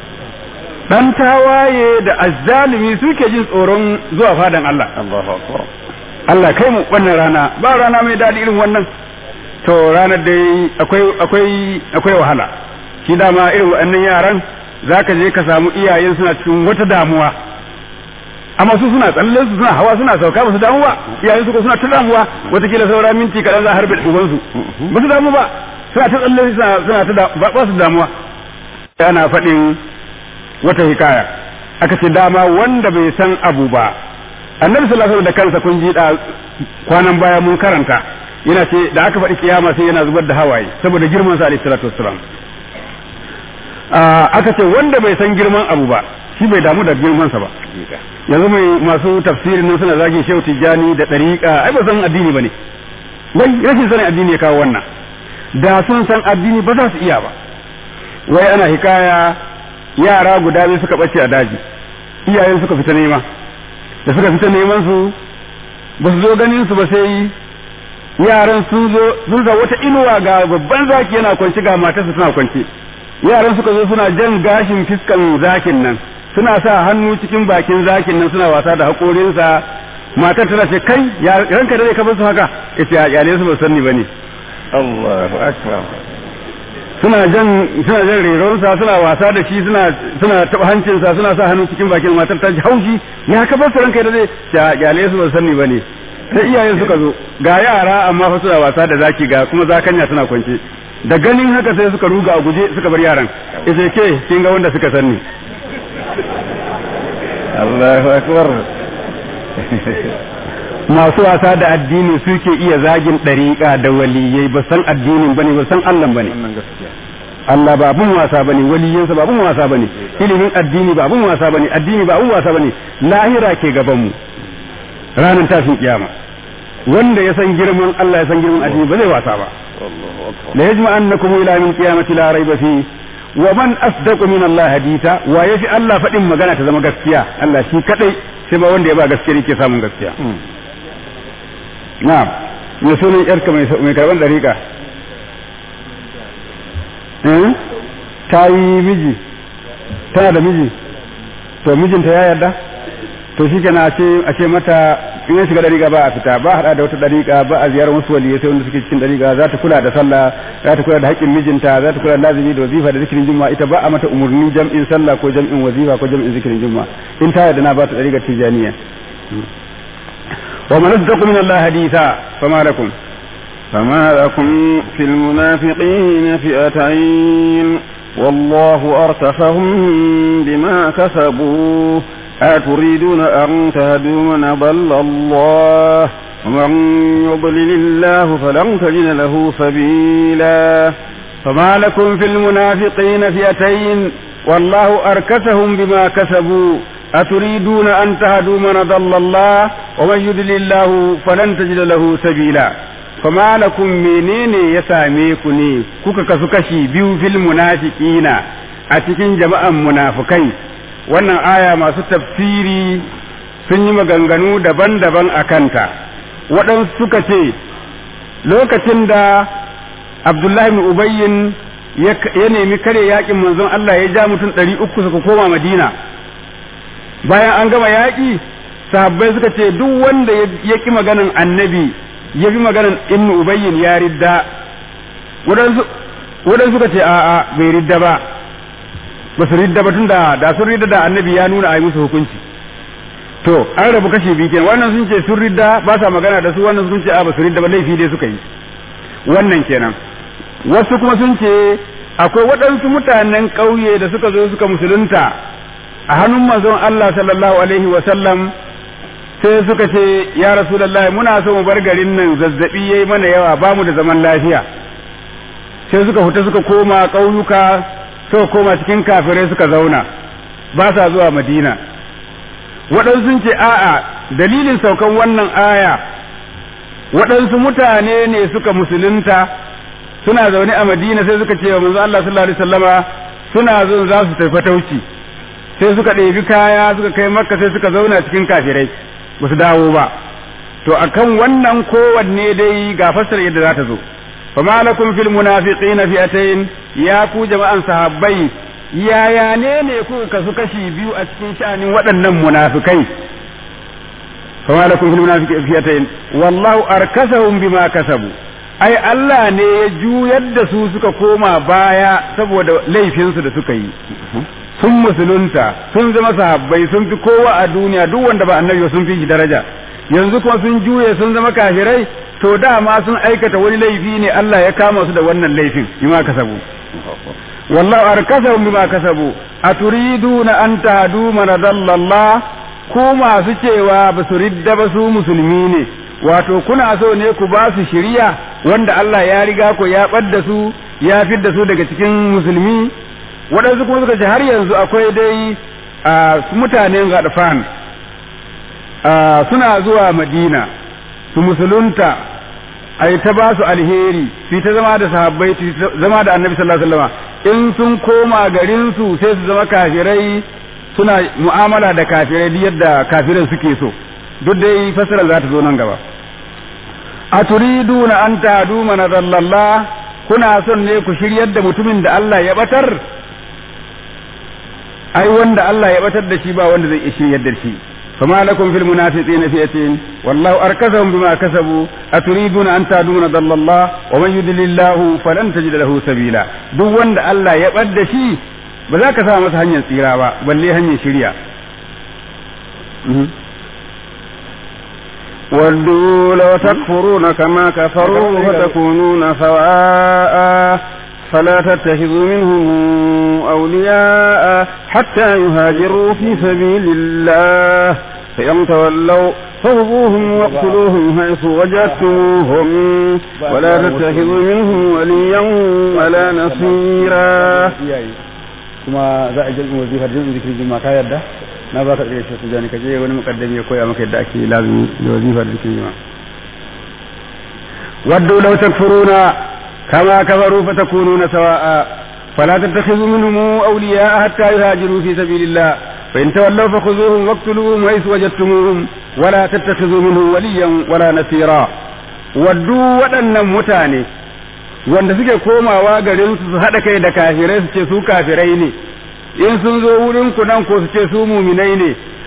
Speaker 1: dan tawaye da azzalimi suke jin tsoron zuwa fadan Allah Allahu akbar Allah kai mu wannan rana ba rana mai dadi irin wannan to ranar dai akwai akwai akwai wahala shi dama irin waɗannan yaran zaka je ka samu iyayen suna cikin wata damuwa amma su suna tsalle su suna hawa suna sauka ba su damu ba iyayen su ko suna ta damuwa watakila saura minti kaɗan za a harbe uban su ba su damu ba suna ta tsalle suna ta ba su damuwa ana faɗin wata hikaya aka ce dama wanda bai san abu ba annabi sallallahu alaihi da kansa kun ji da kwanan baya mun karanta yana ce da aka faɗi kiyama sai yana zubar da hawaye saboda girman sa alaihi salatu wassalam aka ce wanda bai san girman abu ba shi bai damu da girman sa ba yanzu mai masu tafsirin nan suna zagin shehu tijjani da ɗariƙa ai ba san addini ba ne wai rashin sanin addini ya kawo wannan da sun san addini ba za su iya ba wai ana hikaya yara guda biyu suka ɓace a daji iyayen suka fita nema da suka fita neman su ba su zo ganin su ba sai yaran sun zo sun sa wata inuwa ga babban zaki yana kwanci ga matarsa suna kwanci yaran suka zo suna jan gashin fiskan zakin nan suna sa hannu cikin bakin zakin nan suna wasa da haƙorinsa matar tana ce kai ranka da zai kafa su haka ita ya yale su ba sanni bane Allahu akbar suna jan suna jan reronsa suna wasa da shi suna suna taba hancinsa suna sa hannu cikin bakin matar ta ji haushi ya kafa su ranka da zai ya yale su ba sanni bane sai iyayen suka zo ga yara amma fa suna wasa da zaki ga kuma zakanya suna kwance da ganin haka sai suka ruga a guje suka bar yaran ita ke kin ga wanda suka sanni Allahu akbar masu wasa da addini suke iya zagin ɗariƙa da waliyai ba san addinin bane ba san Allah bane Allah ba abun wasa bane waliyansa ba abun wasa bane ilimin addini ba abun wasa bane addini ba abun wasa bane lahira ke gaban mu ranar tashin kiyama wanda ya san girman Allah ya san girman addini ba zai wasa ba la yajma'annakum ila min qiyamati la rayba fi wa man asdaqu min Allah haditha wa yafi Allah faɗin magana ta zama gaskiya Allah shi kadai sai ba wanda ya ba gaskiya yake samun gaskiya na'am me sunan yarka mai mai karban dariƙa eh ta yi miji tana da miji to mijinta ya yarda to shi kenan a ce a ce mata in ya shiga dariƙa ba a fita ba hada da wata dariƙa ba a ziyarar wasu waliyai sai wanda suke cikin dariƙa za ta kula da sallah za ta kula da haƙƙin mijinta za ta kula da lazimi da wazifa da zikirin juma'a ita ba a mata umurni jam'in sallah ko jam'in wazifa ko jam'in zikirin juma'a in ta yarda na ba ta dariƙar tijaniya wa man asdaqu min Allah haditha fama lakum
Speaker 2: فما لكم في المنافقين فئتين والله أرتفهم بما كسبوا أتريدون أن تهدوا من ضل الله ومن يضلل الله فلن تجد له سبيلا
Speaker 1: فما لكم في المنافقين فئتين والله أركسهم بما كسبوا أتريدون أن تهدوا من ضل الله ومن يضلل الله فلن تجد له سبيلا فما لكم منين يساميكني كوكا كسكشي بيو في المنافقين أتكين جماعة منافقين wannan aya masu tafsiri sun yi maganganu daban-daban a kanta waɗansu suka ce lokacin da abdullahi ubayyin ya nemi kare yakin manzon Allah ya ja mutum ɗari uku suka koma madina bayan an gama yaƙi sahabbai suka ce duk wanda ya ƙi maganan annabi ya fi maganan ibnu ubayyin ya ridda waɗansu suka ce a'a bai ridda ba ba su ridda ba tunda da sun ridda da annabi ya nuna a yi musu hukunci to an rabu kashi biyu kenan wannan sun ce sun ridda ba sa magana da su wannan sun ce a ba su ridda ba laifi dai suka yi wannan kenan wasu kuma sun ce akwai waɗansu mutanen ƙauye da suka zo suka musulunta a hannun manzon Allah sallallahu alaihi wa sallam sai suka ce ya rasulullahi muna so mu bar garin nan zazzabi yayi mana yawa ba mu da zaman lafiya sai suka fita suka koma ƙauyuka suka koma cikin kafirai suka zauna ba sa zuwa madina waɗansu sun ce a'a dalilin saukan wannan aya waɗansu mutane ne suka musulunta suna zaune a madina sai suka ce wa manzo Allah sallallahu alaihi wasallama suna zo za su tafi fatauci sai suka ɗebi kaya suka kai makka sai suka zauna cikin kafirai ba su dawo ba to akan wannan kowanne dai ga fassara yadda za ta zo فما لكم في المنافقين فئتين يا ku jama'an sahabbai yaya ne ne kuka kasu kashi biyu a cikin sha'anin waɗannan munafikai fama lakum fil munafiqina fiyatayn wallahu arkasahum bima kasabu ai Allah ne ya juyar da su suka koma baya saboda laifinsu da suka yi sun musulunta sun zama sahabbai sun fi kowa a duniya duk wanda ba annabi sun fi shi daraja yanzu kuma sun juye sun zama kafirai to dama sun aikata wani laifi ne Allah ya kama su da wannan laifin bima kasabu wallahu arkasahum bima kasabu aturiduna an tahdu man Allah ku masu cewa ba su ridda ba su musulmi ne wato kuna so ne ku ba su shiriya wanda Allah ya riga ko ya ɓadda su ya fidda su daga cikin musulmi waɗansu kuma suka ce har yanzu akwai dai a mutanen gadfan suna zuwa madina su musulunta ai ta ba su alheri su ta zama da sahabbai su zama da annabi sallallahu alaihi wasallam in sun koma garin su sai su zama kafirai suna mu'amala da kafirai duk yadda kafirai suke so duk dai fasara za ta zo nan gaba a turiduna an tadu mana dallallah kuna son ne ku shiryar da mutumin da Allah ya batar ai wanda Allah ya batar da shi ba wanda zai iya shiryar da shi فما لكم في المنافقين فئتين والله أركسهم بما كسبوا أتريدون أن تهدوا من ضل الله ومن يضلل الله فلن تجد له سبيلا دو وند الله يبد شي بذاك سامس هنيا سيرا بل لي هنيا شريا
Speaker 2: ودوا لو تكفرون كما كفروا فتكونون سواء فلا تتخذوا منهم أولياء حتى يهاجروا في سبيل الله فإن تولوا فخذوهم واقتلوهم حيث وجدتموهم ولا تتخذوا منهم وليا ولا نصيرا
Speaker 1: kuma za a jirgin wazifar jirgin zikirin juma'a ka yarda na ba ka tsaye shi tujani ka je wani mukaddami ya koya maka yadda ake lazumi da wazifar zikirin juma'a wadda law takfuruna كما كفروا فتكونون سواء فلا تتخذوا منهم أولياء حتى يهاجروا في سبيل الله فإن تولوا فخذوهم واقتلوهم حيث وجدتموهم ولا تتخذوا منهم وليا ولا نصيرا ودوا waɗannan mutane wanda suke komawa garin su haɗa kai da kafirai su ce su kafirai ne in sun zo wurin ku nan ko su ce su muminai ne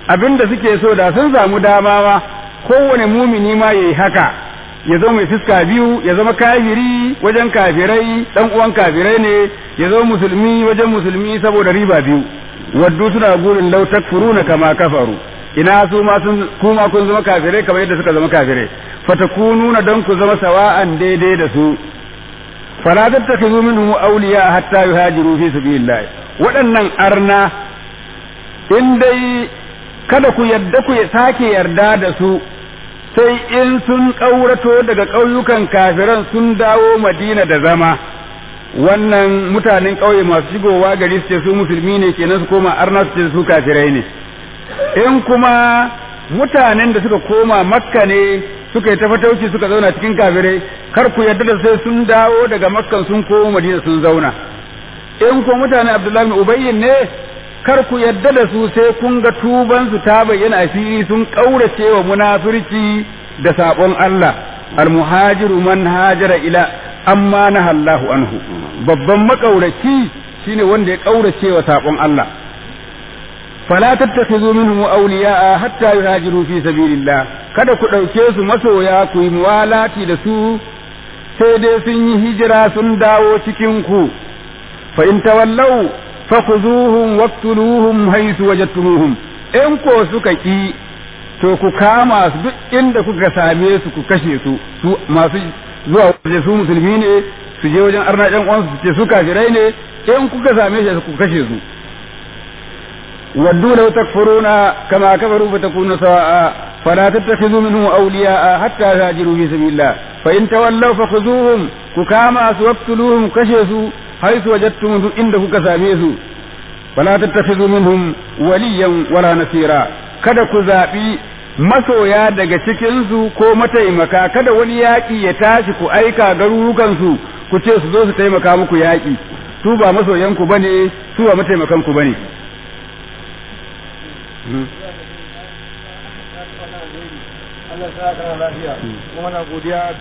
Speaker 2: abinda suke so da sun samu dama ma kowane mumini ma yayi haka ya zama mai fuska biyu ya zama kafiri wajen kafirai dan uwan kafirai ne ya zama musulmi wajen musulmi saboda riba biyu waddu suna gurin law takfuruna kama kafaru ina su ma sun kuma kun zama kafirai kamar yadda suka zama kafirai fatakununa dan ku zama sawa'an daidai da su fala tattakhidhu minhum awliya hatta yuhajiru fi sabilillah waɗannan arna in dai kada ku yadda ku sake yarda da su sai in sun ƙaurato daga ƙauyukan kafiran sun dawo madina da zama wannan mutanen ƙauye masu shigowa gari su ce su musulmi ne kenan su koma arna su ce su kafirai ne in kuma mutanen da suka koma makka ne suka yi tafatauci suka zauna cikin kafirai kar ku yarda da sai sun dawo daga makkan sun koma madina sun zauna in ko mutanen abdullahi bin ubayyin ne kar ku yadda da su sai kun ga tuban su ta bayyana a fili sun kaurace wa munafirci da sabon Allah almuhajiru man hajara ila amma na Allahu anhu babban makauraci shine wanda ya kaurace wa sabon Allah fala tattakhidhu minhum awliya'a hatta yuhajiru fi sabilillah kada ku dauke su masoya ku yi muwalati da su sai dai sun yi hijira sun dawo cikin ku fa in tawallau fakhuzuhum waqtuluhum haythu wajadtumuhum in ko suka ki to ku kama su duk inda kuka same su ku kashe su su masu zuwa waje su musulmi ne su je wajen arna ɗan uwansu su ce su kafirai ne in kuka same shi ku kashe su waddu law takfuruna kama kafaru fatakunu sawa'a fala tattakhidhu minhum awliya'a hatta yajiru fi sabilillah fa in tawallaw fakhuzuhum ku kama su waqtuluhum kashe su حيث وجدتم inda kuka same su fala tattakhidhu minhum waliyan wala nasira kada ku zabi masoya daga cikin su ko mataimaka kada wani yaki ya tashi ku aika garurukan su ku ce su zo su taimaka muku yaki su ba masoyan ku bane su ba mataimakan ku bane
Speaker 3: Allah sa ka lafiya kuma na godiya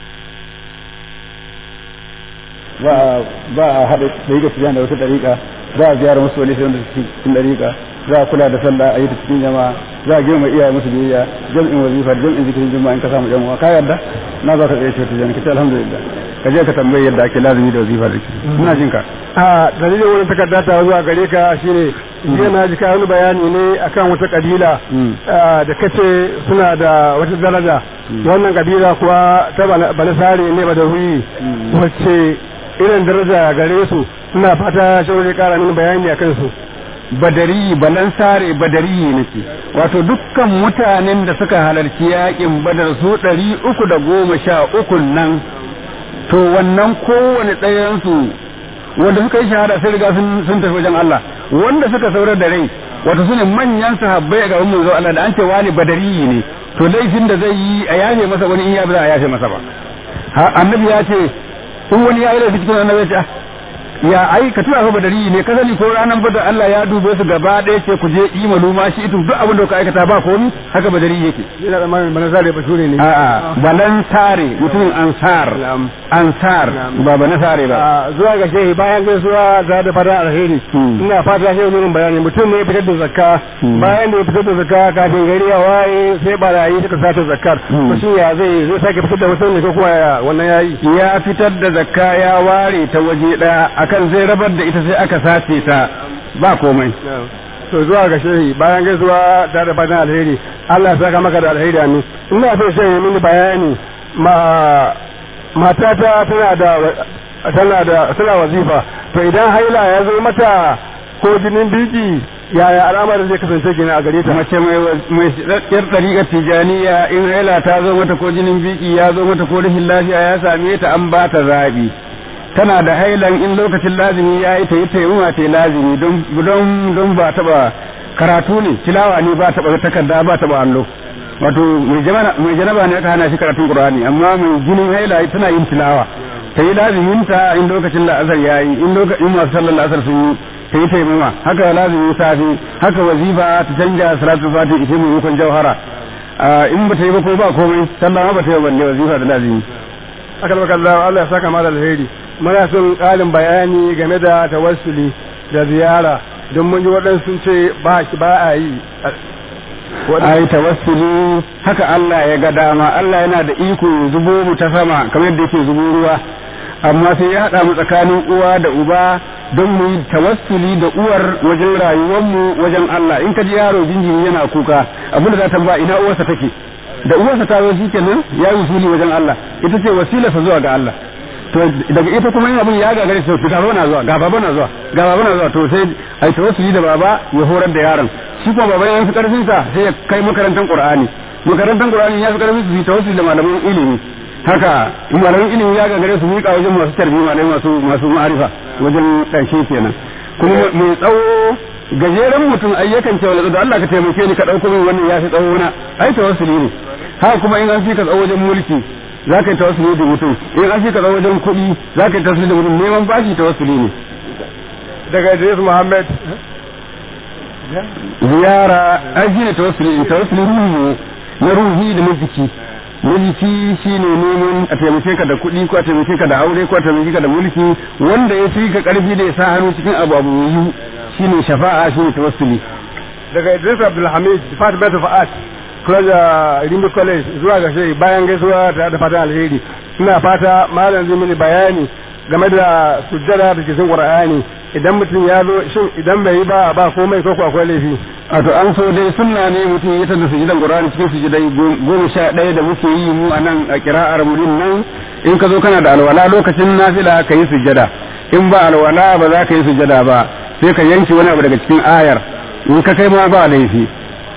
Speaker 2: ba a haɗa ɗariƙa su da wata ɗariƙa za a ziyara musu wani sai cikin ɗariƙa za a kula da sallah a yi ta cikin jama'a za a girma iyaye musu biyayya jam'in wazifa jam'in zikirin juma'a in ka samu jama'a ka yarda na za ka tsaye ce tijani ka ce alhamdulillah ka je ka tambayi yadda ake lazumi da wazifa da ina jin ka
Speaker 3: a dalilin wani takarda ta zuwa gare ka shine jiya na ji ka wani bayani ne akan wata kabila da kace suna da wata daraja wannan kabila kuwa ta banasare ne ba da huyi wacce irin daraja gare su ina fata shawarar kara mini bayani akan su
Speaker 2: badari balansare badari nake wato dukkan mutanen da suka halarci yakin badar su ɗari uku da goma sha uku nan to wannan kowane ɗayansu wanda suka yi shahada sai riga sun tafi wajen Allah wanda suka saurar da rai wato su ne manyan sahabbai a gaban manzo Allah da an ce wani badari ne to laifin da zai yi a yafe masa wani in ya bi za a yafe masa ba annabi ya ce in wani ya yi laifi cikin annabi ya ce ya ai ka tura fa badari ne ka sani ko ranar badar Allah ya dube su gaba ɗaya ce ku je imalu ma shi itu duk abin da ka aikata ba komi haka badari yake
Speaker 3: ina da mamin banasare bashure ne
Speaker 2: a'a balansare mutumin ansar ansar ba banasare ba
Speaker 3: zuwa ga shehi bayan gaisuwa za da fara alheri ina fata shehi ne bayani mutum ne ya fitar da zakka bayan da ya fitar da zakka kafin gari ya waye sai barayi suka sace zakkar to shi ya zai zai sake fitar da wasu ne ko kuma wannan yayi
Speaker 2: ya fitar da zakka ya ware ta waje daya akan zai rabar da ita sai aka sace ta ba komai
Speaker 3: to zuwa ga shehi bayan gaisuwa ta da fatan alheri Allah ya saka maka da alheri amin ina so shehi mini bayani ma matata tana da tana da tana wazifa to idan haila ya zo mata ko jinin biki yaya al'amarin zai kasance gina a gare ta
Speaker 2: mace mai yar ɗariƙar tijaniya in haila ta zo mata ko jinin biki ya zo mata ko rashin lafiya ya same ta an ba ta zaɓi tana da hailan in lokacin lazimi ya yi ta yi taimama ta yi lazimi don don ba taɓa karatu ne tilawa ne ba taɓa takarda ba taɓa allo wato mai janaba ne aka hana shi karatun qur'ani amma mai jinin haila tana yin tilawa ta yi lazimin ta in lokacin la'asar ya yi in lokacin masu sallar la'asar sun yi ta yi taimama haka lazimin safi haka wazifa ta canja salatu fati ita mai hukun jauhara in ba ta yi ba ko ba komai sallah ma ba ta yi balle wazifa da lazimi
Speaker 3: aka baka Allah ya saka mala alheri muna son ƙarin bayani game da tawassuli da ziyara don mun ji waɗansu sun ce ba ba a yi
Speaker 2: ai tawassuli haka Allah ya ga dama Allah yana da iko zubo mu ta sama kamar yadda yake zubo ruwa amma sai ya haɗa mu tsakanin uwa da uba don mu yi tawassuli da uwar wajen rayuwarmu wajen Allah in ka ji yaro jinjiri yana kuka abin da za ta ba ina uwarsa take da uwarsa ta zo shikenan ya yi usuli wajen Allah ita ce wasilarsa zuwa ga Allah to daga ita kuma yin abin ya gagare to ga baba na zuwa ga baba na zuwa ga baba na zuwa to sai ai tawassuli da baba ya horar da yaron shi kuma baba ya fi karfin sa sai ya kai makarantar Qur'ani makarantar Qur'ani ya fi karfin su tawassuli da malaman ilimi haka in malamin ilimi ya gagare su miƙa wajen masu tarbi malamai masu masu ma'arifa wajen ƙarshe kenan kuma mai tsawo gajeren mutum ai yakan ce wala da Allah ka taimake ni ka dauko min wannan ya fi tsawo na ai tawassuli ne haka kuma in an fi ka tsawo wajen mulki za ka yi tawassuli da mutum in an fi ka tsawo wajen kuɗi za ka yi tawassuli da mutum neman bashi tawassuli ne
Speaker 3: daga Idris Muhammad
Speaker 2: ziyara ai shine tawassuli tawassuli ruhi na ruhi da na jiki mulki shine neman a taimake ka da kuɗi ko a taimake ka da aure ko a taimake ka da mulki wanda ya fi ka karfi da ya sa hannu cikin abu abu yi shine shafa'a shine tawassuli
Speaker 3: daga Idris Abdulhamid Department of Art College Rimbi College zuwa ga shi bayan gaisuwa ta da fatan alheri ina fata malam zai mini bayani game da sujjada da cikin Qur'ani idan mutum ya zo shin idan bai yi ba ba komai ko akwai laifi
Speaker 2: a to an so dai sunna ne mutum ya tada sujudan Qur'ani cikin sujudai goma sha ɗaya da muke yi mu a nan a kira'ar mu nan in ka zo kana da alwala lokacin nafila ka yi sujjada in ba alwala ba za ka yi sujjada ba sai ka yanke wani abu daga cikin ayar in ka kai ma ba laifi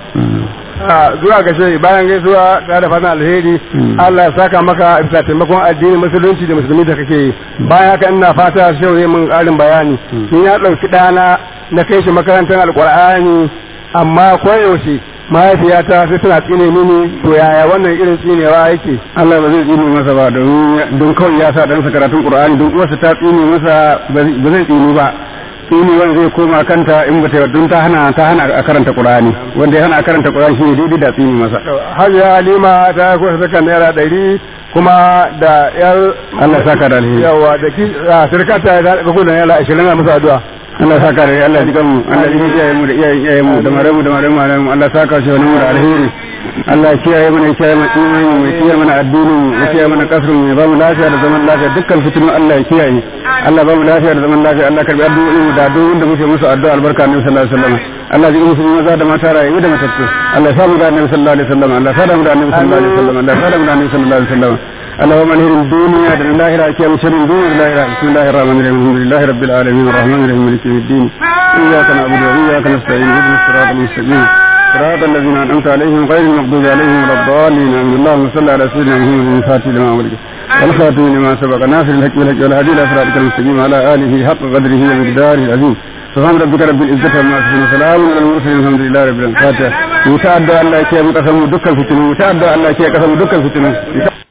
Speaker 3: zuwa ga shi bayan gaisuwa ta da fatan alheri Allah ya saka maka bisa taimakon addinin musulunci da musulmi da kake yi bayan haka ina fata shehu zai mun ƙarin bayani ni na ɗauki ɗana na kai shi makarantar alƙur'ani amma koyaushe mahaifiyata sai tana tsine mini to yaya wannan irin tsinewa yake
Speaker 2: Allah ba zai tsine masa ba don kawai ya sa ɗansa karatun Qur'ani don uwarsa ta tsine masa ba zai tsinu ba tsini wanda zai koma kanta in bata don ta hana ta hana a karanta Qur'ani wanda ya hana a karanta Qur'ani shine daidai da tsini masa
Speaker 3: Hajiya Halima ta kusa saka naira ɗari kuma da yar
Speaker 2: Allah saka da alheri
Speaker 3: yawa da ki sirkata da ga kudin naira ashirin na musu addu'a
Speaker 2: Allah saka da Allah ji kanmu Allah ji kiyaye mu da iyayen iyayen mu da maramu da maramu maramu Allah saka shi wani da alheri Allah kiyaye mana kiyaye mana imani mu kiyaye mana addini mu kiyaye mana kasrin mu ba mu lafiya da zaman lafiya dukkan fitinu Allah ya kiyaye Allah ba mu lafiya da zaman lafiya Allah karbi addu'o'in mu da addu'o'in da muke musu addu'a albarka annabi sallallahu alaihi wasallam Allah ji musulmi maza da mata rayu da matattu Allah samu da annabi sallallahu alaihi wasallam Allah sada mu da annabi sallallahu alaihi wasallam Allah sada mu da annabi sallallahu alaihi wasallam اللهم انهر الدنيا دون الله كيام شر الدنيا الله بسم الله الرحمن الرحيم الحمد لله رب العالمين الرحمن الرحيم مالك يوم الدين اياك نعبد واياك نستعين اهدنا الصراط المستقيم صراط الذين انعمت عليهم غير المغضوب عليهم ولا الضالين امين اللهم صل على سيدنا محمد الفاتح لما ولد والخاتم لما سبق ناصر الحق بالحق والهدي الى صراطك المستقيم على اله حق قدره ومقداره العظيم سبحان ربك رب العزة عما يصفون وسلام على المرسلين الحمد لله رب العالمين فاتحة وتعدى الله كي قسموا دكا الفتنة وتعدى الله كي قسموا دكا الفتنة